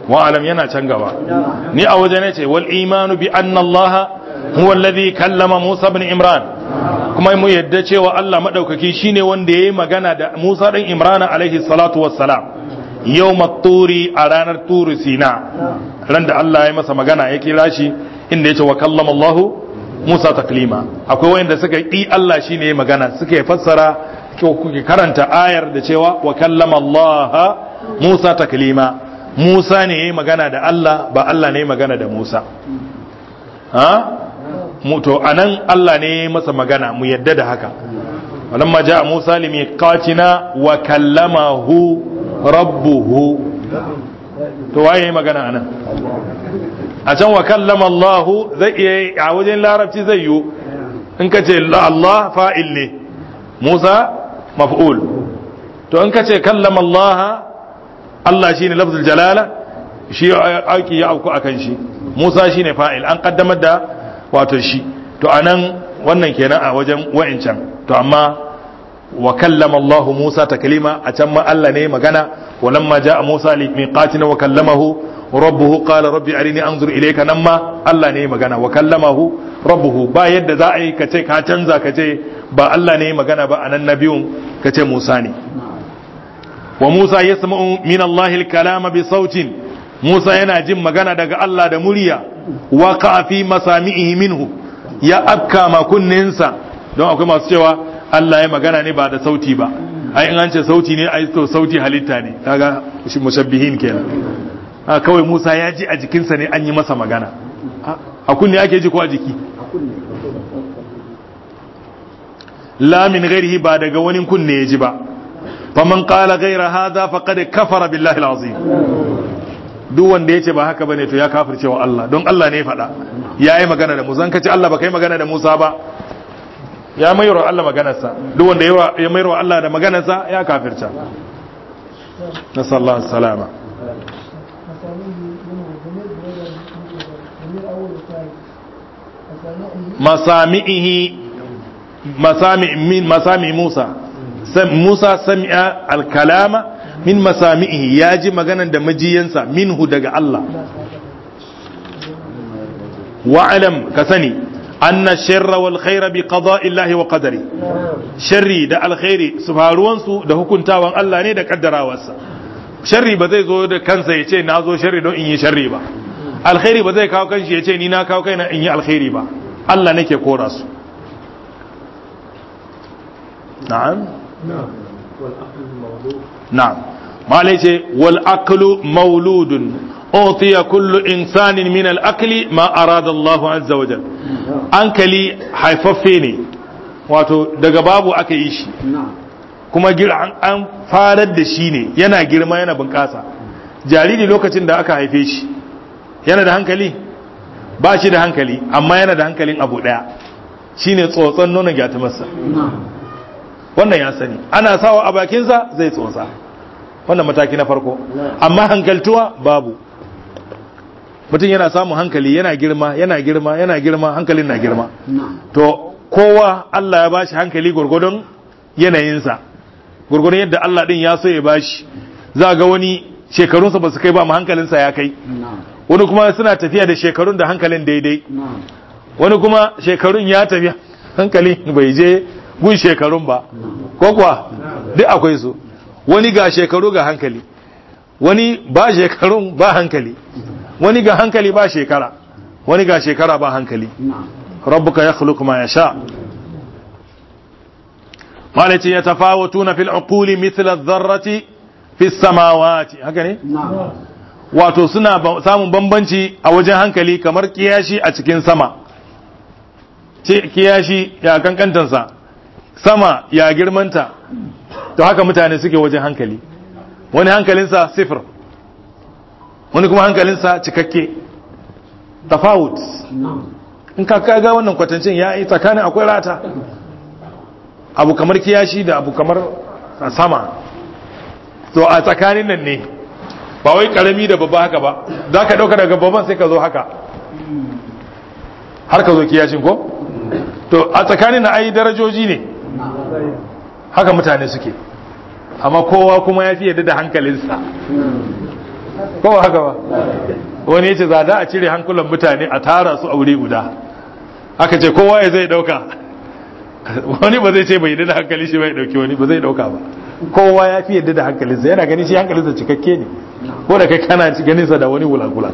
wa alam yana can gaba ni a waje ne ce wal imanu bi anna allaha huwa alladhi kallama musa ibn imran kuma mu yadda cewa Allah madaukaki shine wanda yayi magana da musa dan imran alaihi salatu wassalam yawm turi a ranar turi sina ran da Allah ya masa magana ya kira shi inda yace wa kallama allah musa taklima akwai wanda suka yi Allah shine yayi magana suka fassara ko kuke karanta ayar da cewa wa kallama allah musa taklima Musa ne ya yi magana da Allah ba Allah ne ya magana da Musa ha to anan Allah ne ya yi masa magana mu yadda da haka walamma ja'a Musa limiqatina wa kallamahu rabbuhu to waye yi magana anan a can wa kallama Allah zai iya a wajen larabci zai yi in ka ce Allah fa'il ne Musa maf'ul to in ka ce kallama Allah Allah shine lafzul jalala shi aiki ya auku akan shi Musa shine fa'il an kaddamar da wato shi to anan wannan kenan a wajen wa'incan to amma wa kallama Allah Musa taklima a can ma Allah ne magana walamma ja'a Musa li miqatina wa kallamahu rabbuhu qala rabbi arini anzur ilayka nan ma Allah ne magana wa kallamahu rabbuhu ba yadda za a yi kace ka canza kace ba Allah ne magana ba anan nabiyun kace Musa ne وموسى يسمع من الله الكلام بصوت موسى yana jin magana daga Allah da murya waqa fi masami'ihi minhu ya akka ma kunninsa don akwai masu cewa Allah ya magana ne ba da sauti ba ai in an ce sauti ne ai to sauti halitta ne kaga shi mushabbihin kenan a kawai Musa ya ji a jikinsa ne an yi masa magana a kunne ake ji ko a jiki la min ghairihi ba daga wani kunne ya ji ba faman qala ghayra hadha faqad kafara billahi alazim duk wanda yace ba haka bane to ya kafirce wa Allah don Allah ne faɗa yayi magana da Musa kace Allah ba kai magana da Musa ba ya mayar Allah maganarsa duk wanda ya mayar wa Allah da maganarsa ya kafirta nasallahu salama masami'ihi masami min masami Musa Musa sami'a al-kalama min masami'ihi ya ji maganan da majiyansa minhu daga Allah wa'alam ka sani anna sharra wal khaira bi qada'i Allah wa qadari sharri da alkhairi su faruwansu da hukuntawan Allah ne da kaddarawarsa sharri ba zai zo da kansa ya ce na zo sharri don in yi sharri ba alkhairi ba zai kawo kanshi ya ce ni na kawo kaina in yi alkhairi ba Allah nake kora su na'am نعم ما ليس والأكل مولود أعطي كل إنسان من الأكل ما أراد الله عز وجل أنكلي حيففيني wato daga babu aka yi shi kuma an farar da shi ne yana girma yana bunƙasa jariri lokacin da aka haife shi yana da hankali ba shi da hankali amma yana da hankalin abu ɗaya shine tsotson nonon gyatumarsa wannan ya sani ana sawa a bakinsa zai tsotsa wannan mataki na farko amma hankaltuwa babu mutum yana samun hankali yana girma yana girma yana girma hankalin na girma to kowa Allah ya bashi hankali gurgudun yanayinsa gurgudun yadda Allah din ya so ya bashi za ga wani shekarunsa ba su kai ba hankalinsa ya kai wani kuma suna tafiya da shekarun da hankalin daidai wani kuma shekarun ya tafiya hankalin bai je gun shekarun ba ko kuwa duk akwai su wani ga shekaru ga hankali wani ba shekarun ba hankali wani ga hankali ba shekara wani ga shekara ba hankali rabbuka ya khluqu ma yasha malaci ya tafawatuna fil uquli mithla adh-dharrati fi samawati haka ne wato suna samun bambanci a wajen hankali kamar kiyashi a cikin sama kiyashi ya kankantansa sama ya girmanta to haka mutane suke wajen hankali wani hankalinsa sifir wani kuma hankalinsa cikakke tafawut in ka kaga wannan kwatancin ya yi tsakanin akwai rata abu kamar kiyashi da abu kamar sama to a tsakanin nan ne ba wai karami da babba haka ba za ka dauka daga babban sai ka zo haka har ka zo kiyashin ko to a tsakanin na ayi darajoji ne haka mutane suke amma kowa kuma ya fi yadda da hankalinsa ko ba haka ba wani ya ce za a cire hankulan mutane a tara su a wuri guda aka ce kowa ya zai dauka wani ba zai ce bai yadda da hankali shi bai dauki wani ba zai dauka ba kowa ya fi yadda da hankalinsa yana gani shi hankalinsa cikakke ne ko da kai kana ganinsa da wani wulakula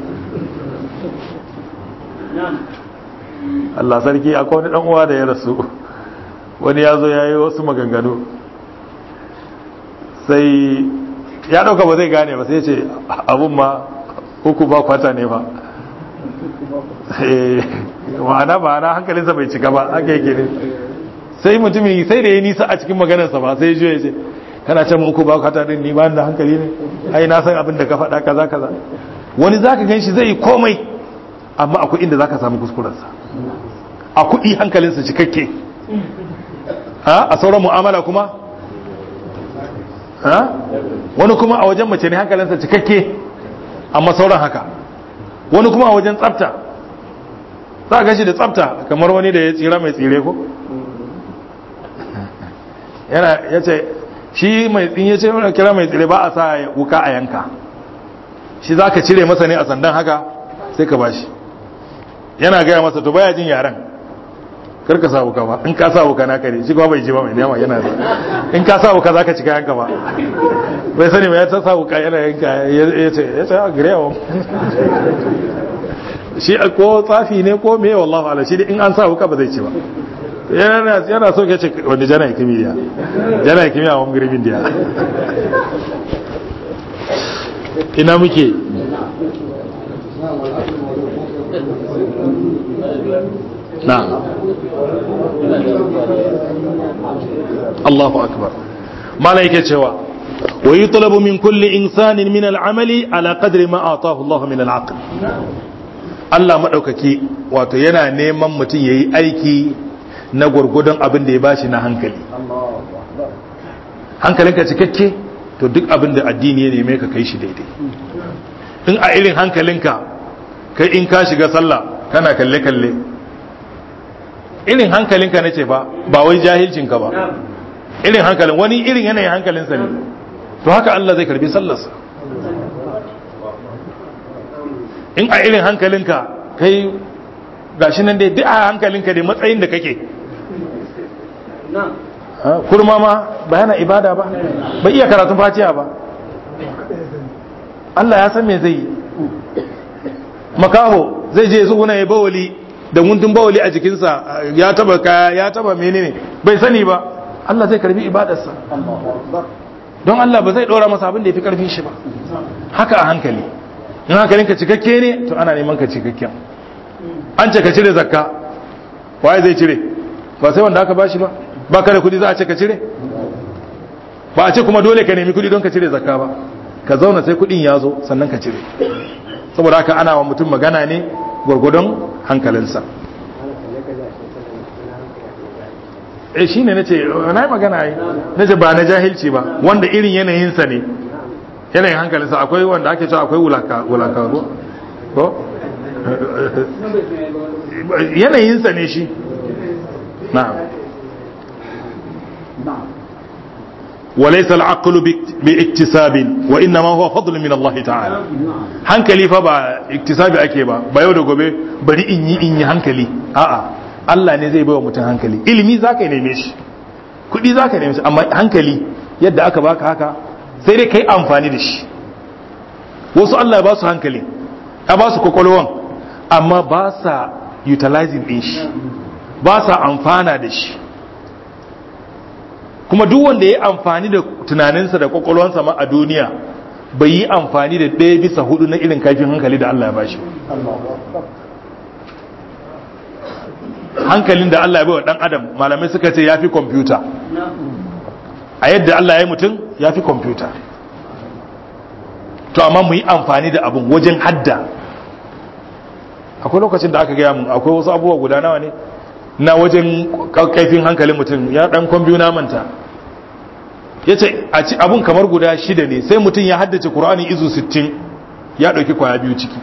Allah sarki akwai wani dan uwa da ya rasu wani ya zo ya yi wasu maganganu sai ya dauka ba zai gane ba sai ce abun ma uku ba kwata ne ba ma'ana ma'ana hankalinsa bai cika ba aka yake ne sai mutumin sai da ya nisa a cikin maganarsa ba sai ya ce kana ce uku ba kwata din ni ba da hankali ne ai na san abin da ka faɗa kaza kaza wani zaka gan shi zai yi komai amma akwai inda zaka samu kuskurensa a kuɗi hankalinsa cikakke a sauran mu'amala kuma wani kuma a wajen mace ne hankalinsa cikakke amma sauran haka wani kuma a wajen tsafta za a gashi da tsafta kamar wani da ya tsira mai tsire ko yana ya ce shi mai tsin ya ce wani kira mai tsire ba a sa wuka a yanka shi za ka cire masa ne a sandan haka sai ka bashi yana gaya masa to baya jin yaren kar ka sa wuka ba in ka sa wuka na kare shi kuma bai ji ba mai nema yana in ka sa wuka za ka cika yanka ba bai sani mai ya ta sa wuka yana yanka ya ce ya ce a gire yawon shi ko tsafi ne ko me wallahu ala shi in an sa wuka ba zai ci ba yana yana so ke ce wanda jana kimiyya jana kimiyya wa girbin diya ina muke na'am Allahu akbar malaike cewa wa yutlabu min kulli insanin min al'amali ala qadri ma atahu Allah min al'aql Allah madaukaki wato yana neman mutum yayi aiki na gurgudun abin da ya bashi na hankali hankalinka cikakke to duk abin da addini ya neme ka kai shi daidai in a irin hankalinka kai in ka shiga sallah kana kalle kalle irin hankalinka nace ba ba wai jahilcinka ba irin hankalin wani irin yanayin hankalinsa ne to haka Allah zai karbi sallarsa in a irin hankalinka kai gashi nan dai duk a hankalinka dai matsayin da kake kurma ma ba yana ibada ba ba iya karatun fatiha ba Allah ya san me zai yi makaho zai je zuwa ya bawali da guntun bawali a jikinsa ya taba kaya ya taba menene bai sani ba Allah zai karbi ibadarsa don Allah ba zai dora masa abin da ya fi karfin shi ba haka a hankali in hankalinka cikakke ne to ana neman ka cikakken an ce ka cire zakka waye zai cire ba sai wanda aka bashi ba ba ka da kudi za a ce ka cire ba a ce kuma dole ka nemi kudi don ka cire zakka ba ka zauna sai kudin ya zo sannan ka cire saboda haka ana wa mutum magana ne gwargwadon hankalinsa e shi ne na ce na yi magana yi na ce ba na jahilci ba wanda irin yanayinsa ne yanayin hankalinsa akwai wanda ake cewa akwai wulaka ko yanayinsa ne shi na وليس العقل باكتساب وانما هو فضل من الله تعالى hankali fa ba iktisabi ake ba ba yau da gobe bari in yi in yi hankali a'a Allah ne zai baiwa mutum hankali ilimi zaka neme shi kudi zaka neme shi amma hankali yadda aka baka haka sai dai kai amfani da shi wasu Allah ya ba su hankali ya ba su kwakwalwan amma ba sa utilizing din shi ba sa amfana da shi kuma duk wanda ya yi amfani da tunaninsa da kwakwalwansa ma a duniya bai yi amfani da ɗaya bisa hudu na irin kaifin hankali da Allah ya bashi hankalin da Allah ya baiwa ɗan adam malamai suka ce ya fi kwamfuta a yadda Allah ya yi mutum ya fi kwamfuta to amma mu yi amfani da abin wajen hadda akwai lokacin da aka gaya mu akwai wasu abubuwa guda nawa ne na wajen kaifin hankalin mutum ya dan kwambiyu na manta ya ce abun kamar guda shida ne sai mutum ya haddace ƙura'ani izu 60 ya ɗauki kwaya biyu ciki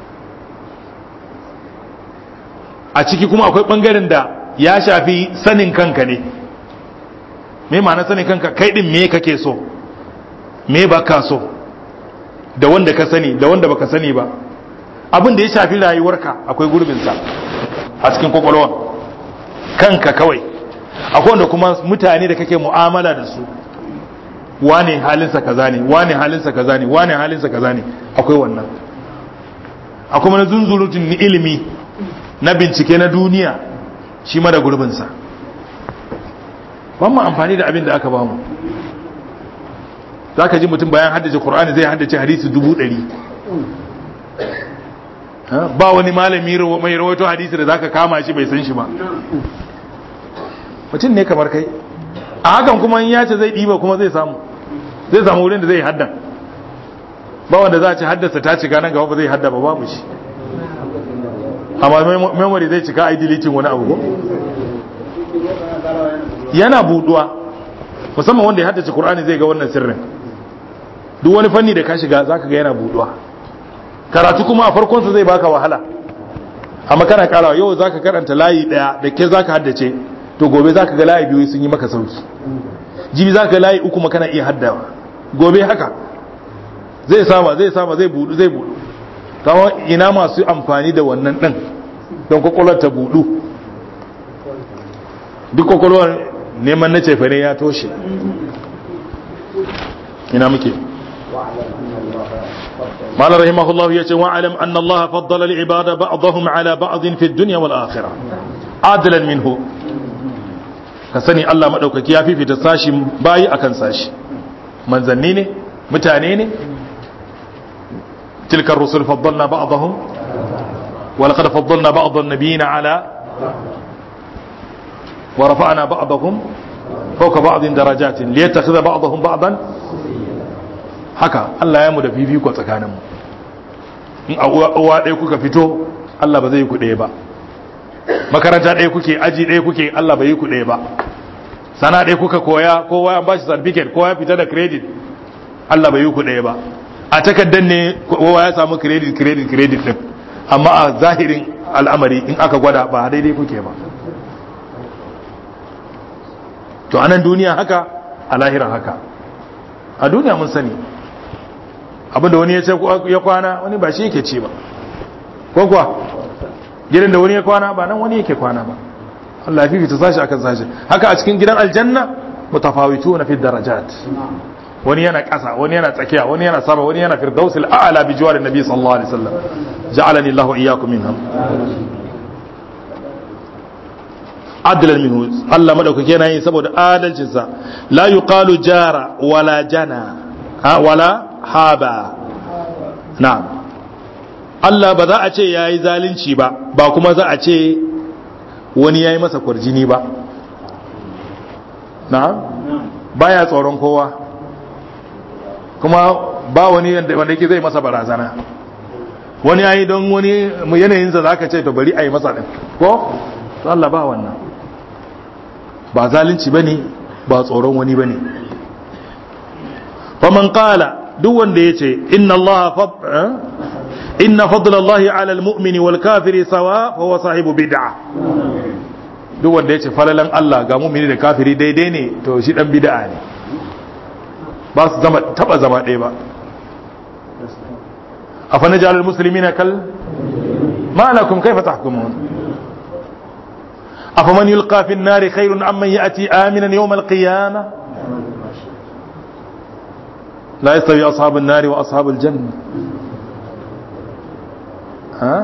a ciki kuma akwai ɓangaren da ya shafi sanin kanka ne me ma'ana sanin kanka kai ɗin me kake so me ba ka so da wanda ka sani da wanda baka sani ba abin da ya shafi rayuwarka akwai gurbinsa a cikin kwakwalwa kanka kawai akwai wanda kuma mutane da kake mu'amala da su wane halinsa kaza ne wane halinsa kaza ne wane halinsa kaza ne akwai wannan akwai na zunzurutun ilimi na bincike na duniya shi ma da gurbinsa ban mu amfani da abin da aka bamu za ka ji mutum bayan haddace Kur'ani zai haddace hadisi dubu ɗari ba wani malami mai rawaito hadisi da za ka kama shi bai san shi ba mutum ne kamar kai a hakan kuma in ya ce zai ɗiba kuma zai samu zai samu wurin da zai hadda ba wanda za a ci haddasa ta cika nan gaba ba zai hadda ba babu shi amma memory zai cika a deleting wani abu yana buduwa musamman wanda ya haddace Kur'ani zai ga wannan sirrin duk wani fanni da ka shiga zaka ga yana buduwa karatu kuma a farkon sa zai baka wahala amma kana karawa yau zaka karanta layi daya da ke zaka haddace to gobe zaka ga layi biyu sun yi maka sauki jibi zaka ga layi uku kana iya haddawa gobe haka zai sama zai sama zai budu zai budu kawo ina masu amfani da wannan din don kwakwalwar ta budu duk kwakwalwar neman na cefane ya toshe ina muke قال رحمه الله يتي واعلم أن الله فضل العباد بعضهم على بعض في الدنيا والآخرة عادلا منه كسني الله مدوكك يا في في تساشي باي أكن ساشي من زنيني متانيني تلك الرسل فضلنا بعضهم ولقد فضلنا بعض النبيين على ورفعنا بعضهم فوق بعض درجات ليتخذ بعضهم بعضا haka Allah ya mu da fifiko tsakaninmu in a uwa ɗaya kuka fito Allah ba zai ku ɗaya ba makaranta ɗaya kuke aji ɗaya kuke Allah ba yi ku ɗaya ba sana ɗaya kuka koya kowa an bashi certificate kowa ya fita da credit Allah ba yi ku ɗaya ba a takaddan ne kowa ya samu credit credit credit din amma a zahirin al'amari in aka gwada ba daidai kuke ba to anan duniya haka a lahira haka a duniya mun sani abinda wani ya ce ya kwana wani ba shi yake ci ba ko kuwa gidan da wani ya kwana ba nan wani yake kwana ba Allah ya fifita sashi akan sashi haka a cikin gidan aljanna mutafawitu na fi darajat wani yana ƙasa wani yana tsakiya wani yana sama wani yana firdausil a'la bi jiwarin nabi sallallahu alaihi wasallam ja'alani Allahu iyyakum minhum adlan minhu Allah madaukake yana yi saboda adalcinsa la yuqalu jara wala jana ha wala haba na'am Allah ba za a ce yayi zalunci ba ba kuma za a ce wani yayi masa kwarjini ba na'am baya tsoron kowa kuma ba wani wanda yake zai masa barazana wani yayi don wani yanayinsa za ka ce to bari a yi masa ɗin ko to Allah ba wannan ba zalunci ba ne ba tsoron wani ba ne faman kala duk wanda ya ce inna Allah inna fadlallahi ala almu'mini wal kafiri sawa fa huwa sahibu bid'a duk wanda ya ce falalan Allah ga mu'mini da kafiri daidai ne to shi dan bid'a ne ba su zama taba zama ɗaya ba afa najalul muslimina kal ma lakum kayfa tahkumun أفمن يلقى في النار خير أم من يأتي آمنا يوم القيامة لا يستوي أصحاب النار وأصحاب الجنة ها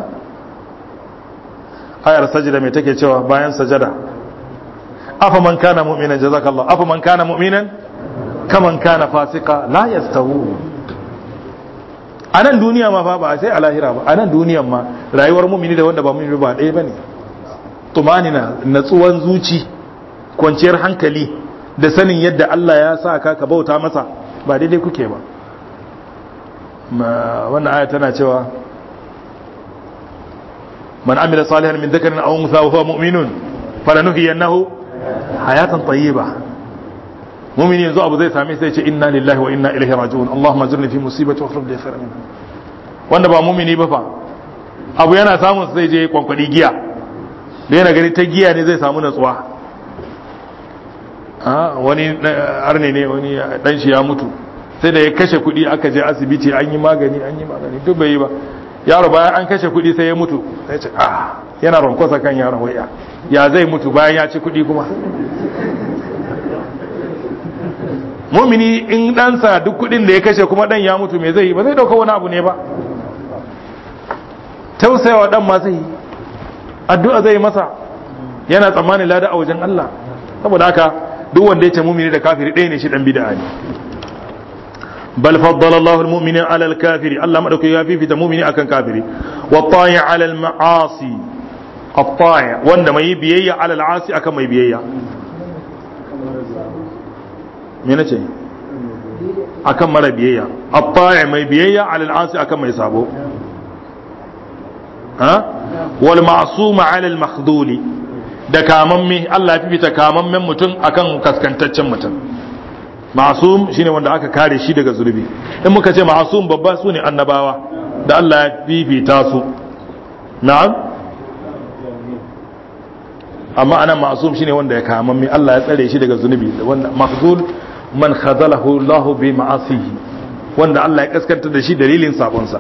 آية سجدة ميتكي شوى باين سجدة أفمن كان مؤمنا جزاك الله أفمن كان مؤمنا كمن كان فاسقا لا يستوون a nan duniya ma fa ba sai a lahira ba a nan duniyan ma rayuwar mumini da wanda ba mumini ba ɗaya ba ne tumanina natsuwan zuci kwanciyar hankali da sanin yadda Allah ya sa ka ka bauta masa ba daidai kuke ba wannan aya tana cewa man amila salihan min dhakarin aw untha wa huwa mu'minun falanuhyiyannahu hayatan tayyiba mu'mini yanzu abu zai same sai ce inna lillahi wa inna ilaihi raji'un allahumma ajirni fi musibati wa akhlif li khairan minha wanda ba mu'mini ba fa abu yana samun sai je kwankwadi giya da yana gani ta giya ne zai samu natsuwa wani arne ne wani dan shi ya mutu sai da ya kashe kuɗi aka je asibiti an yi magani an yi magani duk bai yi ba yaro bayan an kashe kuɗi sai ya mutu sai ce ah yana ronkosa kan yaron waya ya zai mutu bayan ya ci kuɗi kuma mumini in ɗansa duk kuɗin da ya kashe kuma ɗan ya mutu me zai yi ba zai ɗauka wani abu ne ba tausayawa ɗan ma zai yi addu'a zai masa yana tsammanin lada a wajen Allah saboda haka duk wanda ya ce mumini da kafiri ɗaya ne shi ɗan bid'a ne bal faddala Allahu al-mu'mina 'ala al-kafiri Allah madauki ya fifita mumini akan kafiri wa ta'i 'ala al-ma'asi at-ta'i wanda mai biyayya 'ala al-'asi akan mai biyayya me nace akan mara biyayya at-ta'i mai biyayya 'ala al-'asi akan mai sabo ha wal ma'suma 'ala al-makhduli da kamamme Allah ya fifita kamammen mutum akan kaskantaccen mutum ma'sum shine wanda aka kare shi daga zulubi in muka ce ma'sum babba su ne annabawa da Allah ya fifita su na'am amma anan ma'sum shine wanda ya kamamme Allah ya tsare shi daga zunubi wanda mahzul man khazalahu Allah bi ma'asihi wanda Allah ya kaskantar da shi dalilin sabonsa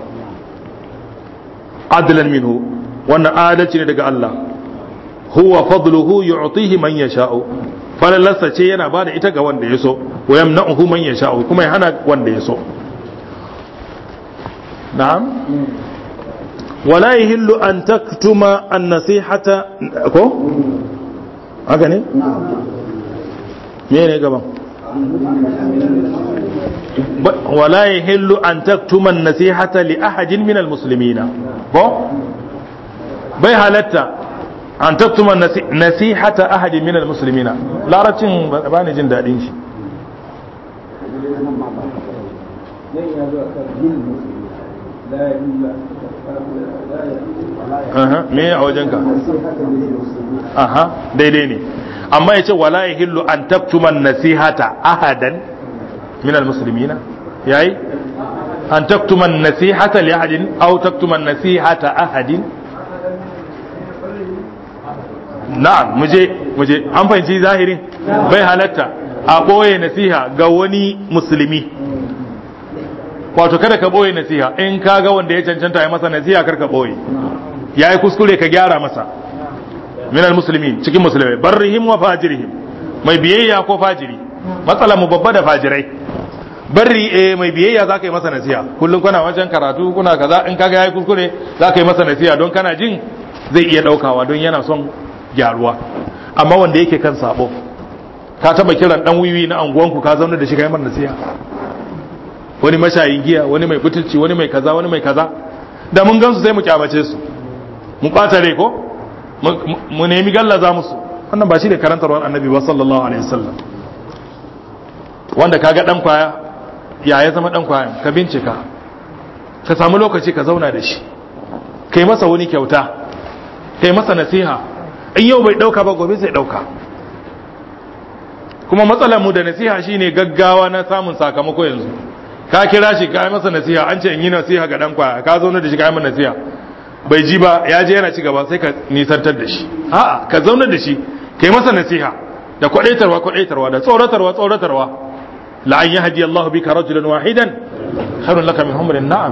adlan minhu wannan adalci ne daga Allah huwa fadluhu yu'tihi man yasha'u falalarsa ce yana bada ita ga wanda ya so wa yamna'uhu man yasha'u kuma ya hana wanda ya so na'am wala yahillu an taktuma an-nasihata ko haka ne me ne gaban wala yahillu an taktuma an-nasihata li ahadin min al-muslimina ko bai halatta an taktuma nasihata ahadin min almuslimina larabcin ba ni jin dadin shi me a wajenka aha daidai ne amma ya ce wala ya hillu an taktuma nasihata ahadan min almuslimina yayi an taktuma nasihata li ahadin aw taktuma nasihata ahadin na'am muje muje an fahimci zahirin bai halatta a ɓoye nasiha ga wani musulmi wato kada ka ɓoye nasiha in ka ga wanda ya cancanta ya masa nasiha kar ka ɓoye ya yi kuskure ka gyara masa minal musulmi cikin musulmai barrihim wa fajirihim mai biyayya ko fajiri matsala mu babba da fajirai barri eh mai biyayya za ka yi masa nasiha kullum kuna wajen karatu kuna kaza in kaga ya yi kuskure za ka yi masa nasiha don kana jin zai iya ɗaukawa don yana son gyaruwa amma wanda yake kan sabo ka taba kiran dan wiwi na anguwanku ka zauna da shi kai mana nasiha wani mashayin giya wani mai butulci wani mai kaza wani mai kaza da mun gansu sai mu kyamace su mu kwata rai ko mu nemi gallaza musu wannan ba shi ne karantarwar annabi ba sallallahu alaihi wasallam wanda kaga dan kwaya ya ya zama dan kwaya ka bincika ka samu lokaci ka zauna da shi kai masa wani kyauta kai masa nasiha in yau bai dauka ba gobe zai dauka kuma matsalar mu da nasiha shine gaggawa na samun sakamako yanzu ka kira shi ka yi masa nasiha an ce in yi nasiha ga dan kwaya ka zauna da shi ka yi masa nasiha bai ji ba ya je yana ci gaba sai ka nisantar da shi a'a ka zauna da shi kai masa nasiha da kwadaitarwa kwadaitarwa da tsoratarwa tsoratarwa la an yahdi Allahu bika rajulan wahidan khairun laka min humrin na'am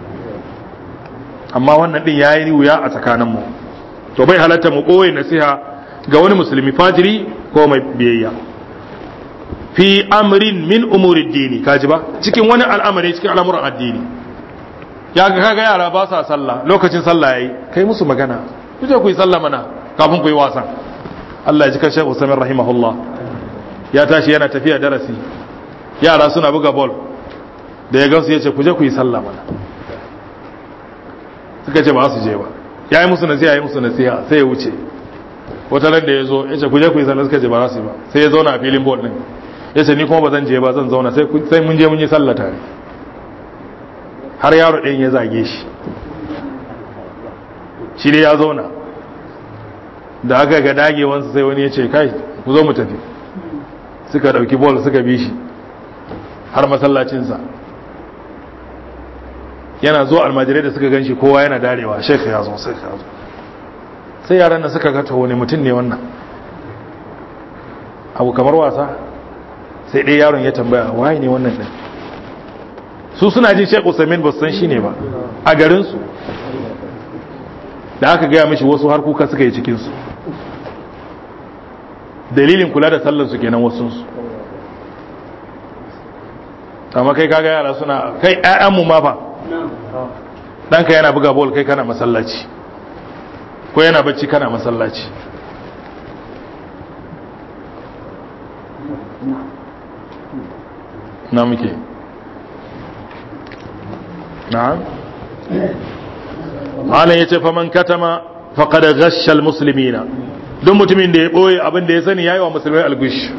amma wannan din yayi wuya a tsakanin mu to bai halatta mu koyi nasiha ga wani musulmi fajiri ko mai biyayya fi amrin min umuri dini kaji ba cikin wani al'amari cikin al'amuran addini ya ga kaga yara ba sa sallah lokacin sallah yayi kai musu magana kuje ku yi sallah mana kafin ku yi wasan Allah ya ji kan Sheikh Usman rahimahullah ya tashi yana tafiya darasi yara suna buga ball da ya gansu yace kuje ku yi sallah mana suka ce ba su je ba yayi musu nasiha yayi musu nasiha sai ya wuce wata ran da ya zo yace kuje ku yi sallah suka ce ba za su yi ba sai ya zauna a filin ball din yace ni kuma ba zan je ba zan zauna sai sai mun je mun yi sallah tare har yaro ɗin ya zage shi shi ne ya zauna da aka ga dagewansa sai wani ya ce kai ku zo mu tafi suka ɗauki bol suka bi shi har masallacinsa yana zo almajirai da suka gan shi kowa yana darewa shek ya zo sai ya zo sai yaran da suka gata wani mutum ne wannan abu kamar wasa sai ɗaya yaron ya tambaya waye ne wannan ɗin su suna jin Sheikh Usaimin ba su san shi ne ba a garin su da aka gaya mishi wasu har kuka suka yi cikin su dalilin kula da sallar su kenan wasu su amma kai kaga yara suna kai ƴaƴan mu ma fa ɗanka yana buga bol kai kana masallaci ko yana bacci kana masallaci na muke na'am malam yace faman katama faqad ghashsha almuslimina duk mutumin da ya boye abin da ya sani yayi wa musulmai algush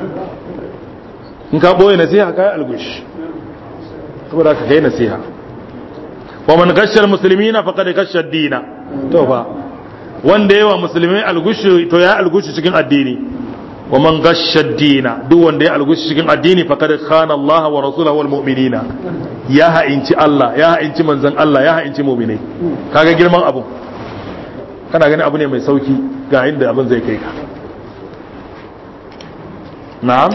in ka boye nasiha kai algush saboda ka kai nasiha wa man ghashsha almuslimina faqad ghashsha ad-dina to fa wanda yawa musulmai algush to ya algush cikin addini wa man ghashsha ad-dina duk wanda ya algush cikin addini faqad khana Allah wa rasulahu wal mu'minina ya ha'inci Allah ya ha'inci manzon Allah ya ha'inci mu'minai kaga girman abu kana gani abu ne mai sauki ga inda abin zai kai ka na'am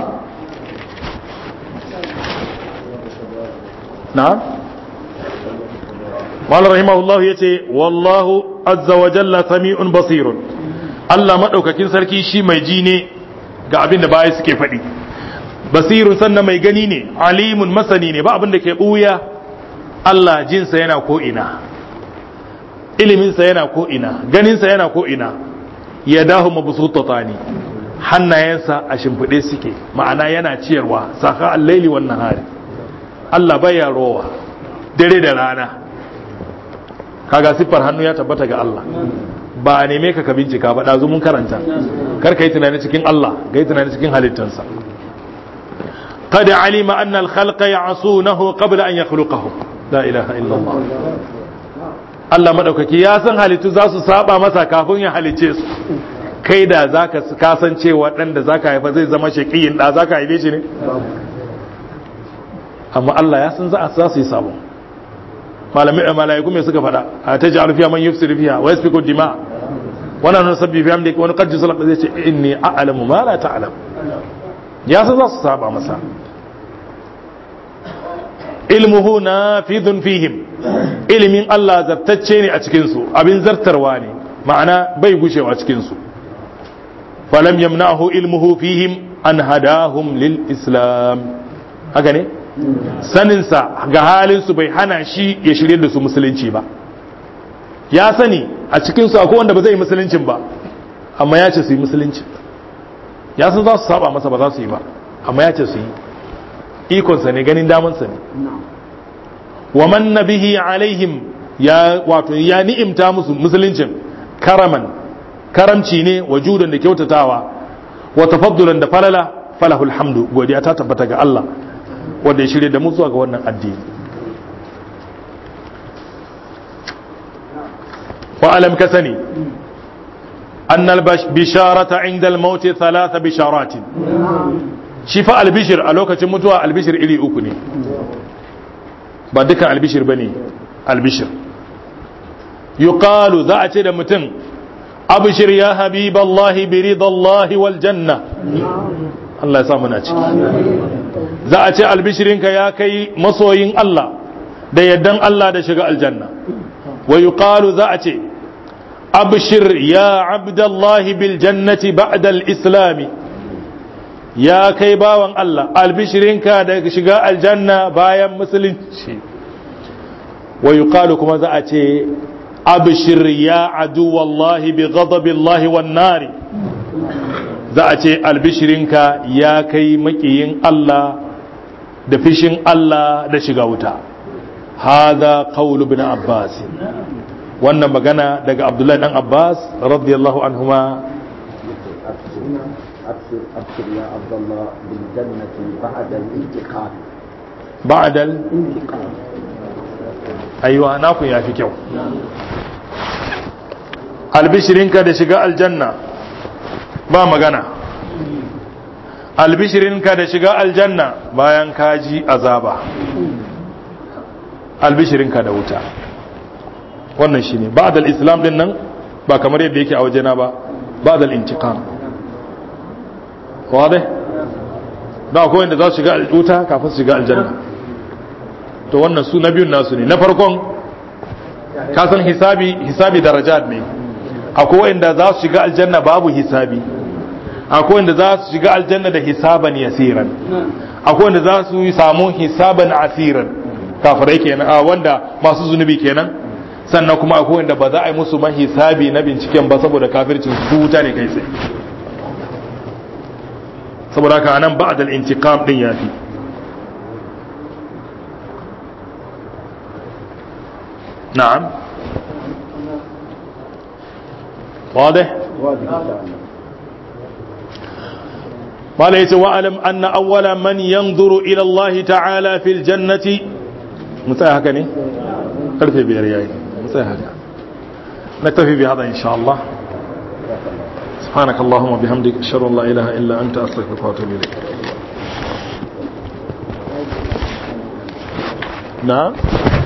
na'am Malar rahimahullahu ya ce, Wallahu azza wa jalla sami'un basirun, Allah maɗaukakin sarki shi mai ji ne ga abin da baya suke faɗi. Basirun sannan mai gani ne, alimun masani ne, ba abin da ke ɓuya, Allah jinsa yana ko'ina, iliminsa yana ko'ina, ganinsa yana ko'ina, ya dahu mabusutata ne, hannayensa a shimfiɗe suke, ma'ana yana ciyarwa, saka allaili wannan hari. Allah baya rowa, dare da rana. kaga siffar hannu ya tabbata ga Allah ba a neme ka ka bincika ba ɗazu mun karanta kar ka yi tunani cikin Allah ga yi tunani cikin halittansa قد علم أن الخلق يعصونه قبل أن يخلقهم لا إله إلا الله Allah maɗaukaki ya san halittu za su saba masa kafin ya halicce su kai da za ka kasance waɗanda za ka haifa zai zama shaƙiyin ɗa za ka haife shi ne amma Allah ya san za su yi sabon malamai malaiku me suka faɗa a ta ji alfiya man yufsir fiha wa yasfiku dima wannan nan sabbi fi amdika wani qad salaka zai ce inni a'lamu ma la ta'lam ya san za su saba masa ilmuhu nafidun fihim ilimin Allah zartacce ne a cikin su abin zartarwa ne ma'ana bai gushewa cikin su falam yamna'hu ilmuhu fihim an hadahum lil islam haka ne saninsa ga halinsu bai hana shi ya shirye da su musulunci ba ya sani a cikinsu akwai wanda ba zai yi musuluncin ba amma ya ce su yi musulunci ya san za su saba masa ba za su yi ba amma ya ce su yi ikonsa ne ganin damansa ne wa man nabihi alaihim ya wato ya ni'imta musu musuluncin karaman karamci ne wajudan da kyautatawa wa tafaddulan da falala falahul hamdu godiya ta tabbata ga Allah wanda ya shirya da mu zuwa ga wannan addini wa alam ka sani أن البشارة عند الموت ثلاث بشارات شفاء البشر ألوكة متوى البشر إلي أكني بعدك البشر بني البشر يقال ذات متن أبشر يا حبيب الله برضا الله والجنة الله يسامنا za a ce albishirinka ya kai masoyin Allah da yaddan Allah da shiga aljanna wa yuqalu za a ce abshir ya abdallahi bil jannati ba'da al islami ya kai bawan Allah albishirinka da shiga aljanna bayan musulunci wa yuqalu kuma za a ce abshir ya adu wallahi bi ghadabillahi wan nari za a ce albishirinka ya kai makiyin Allah da fishin Allah da shiga wuta hada qawlu ibn abbas wannan magana daga abdullahi dan abbas radiyallahu anhuma أبشر أبشر يا عبد الله بالجنة بعد الانتقام بعد ال... انتقام ايوه naku ya fi kyau albishirinka da shiga aljanna ba magana albishirinka da shiga aljanna bayan kaji azaba albishirinka da wuta wannan shi ne ba'dal islam din nan ba kamar yadda yake a wajena ba ba'dal intiqam wadai da akwai wanda za su shiga wuta kafin su shiga aljanna to wannan su na biyun nasu ne na farkon kasan hisabi hisabi darajat ne akwai wanda za su shiga aljanna babu hisabi akwai wanda za su shiga aljanna da hisaban yasiran akwai wanda za su samu hisaban asiran kafirai kenan a wanda masu zunubi kenan sannan kuma akwai wanda ba za a yi musu ma hisabi na binciken ba saboda kafircin su wuta ne kai tsaye saboda haka anan ba'd al-intiqam din yafi na'am واضح واضح ان شاء الله قال يتي واعلم ان اول من ينظر الى الله تعالى في الجنه متى هكا ني karfe biyar yayi متى هكا نكتفي بهذا ان شاء الله سبحانك اللهم وبحمدك اشهد ان لا اله الا انت استغفرك واتوب اليك نعم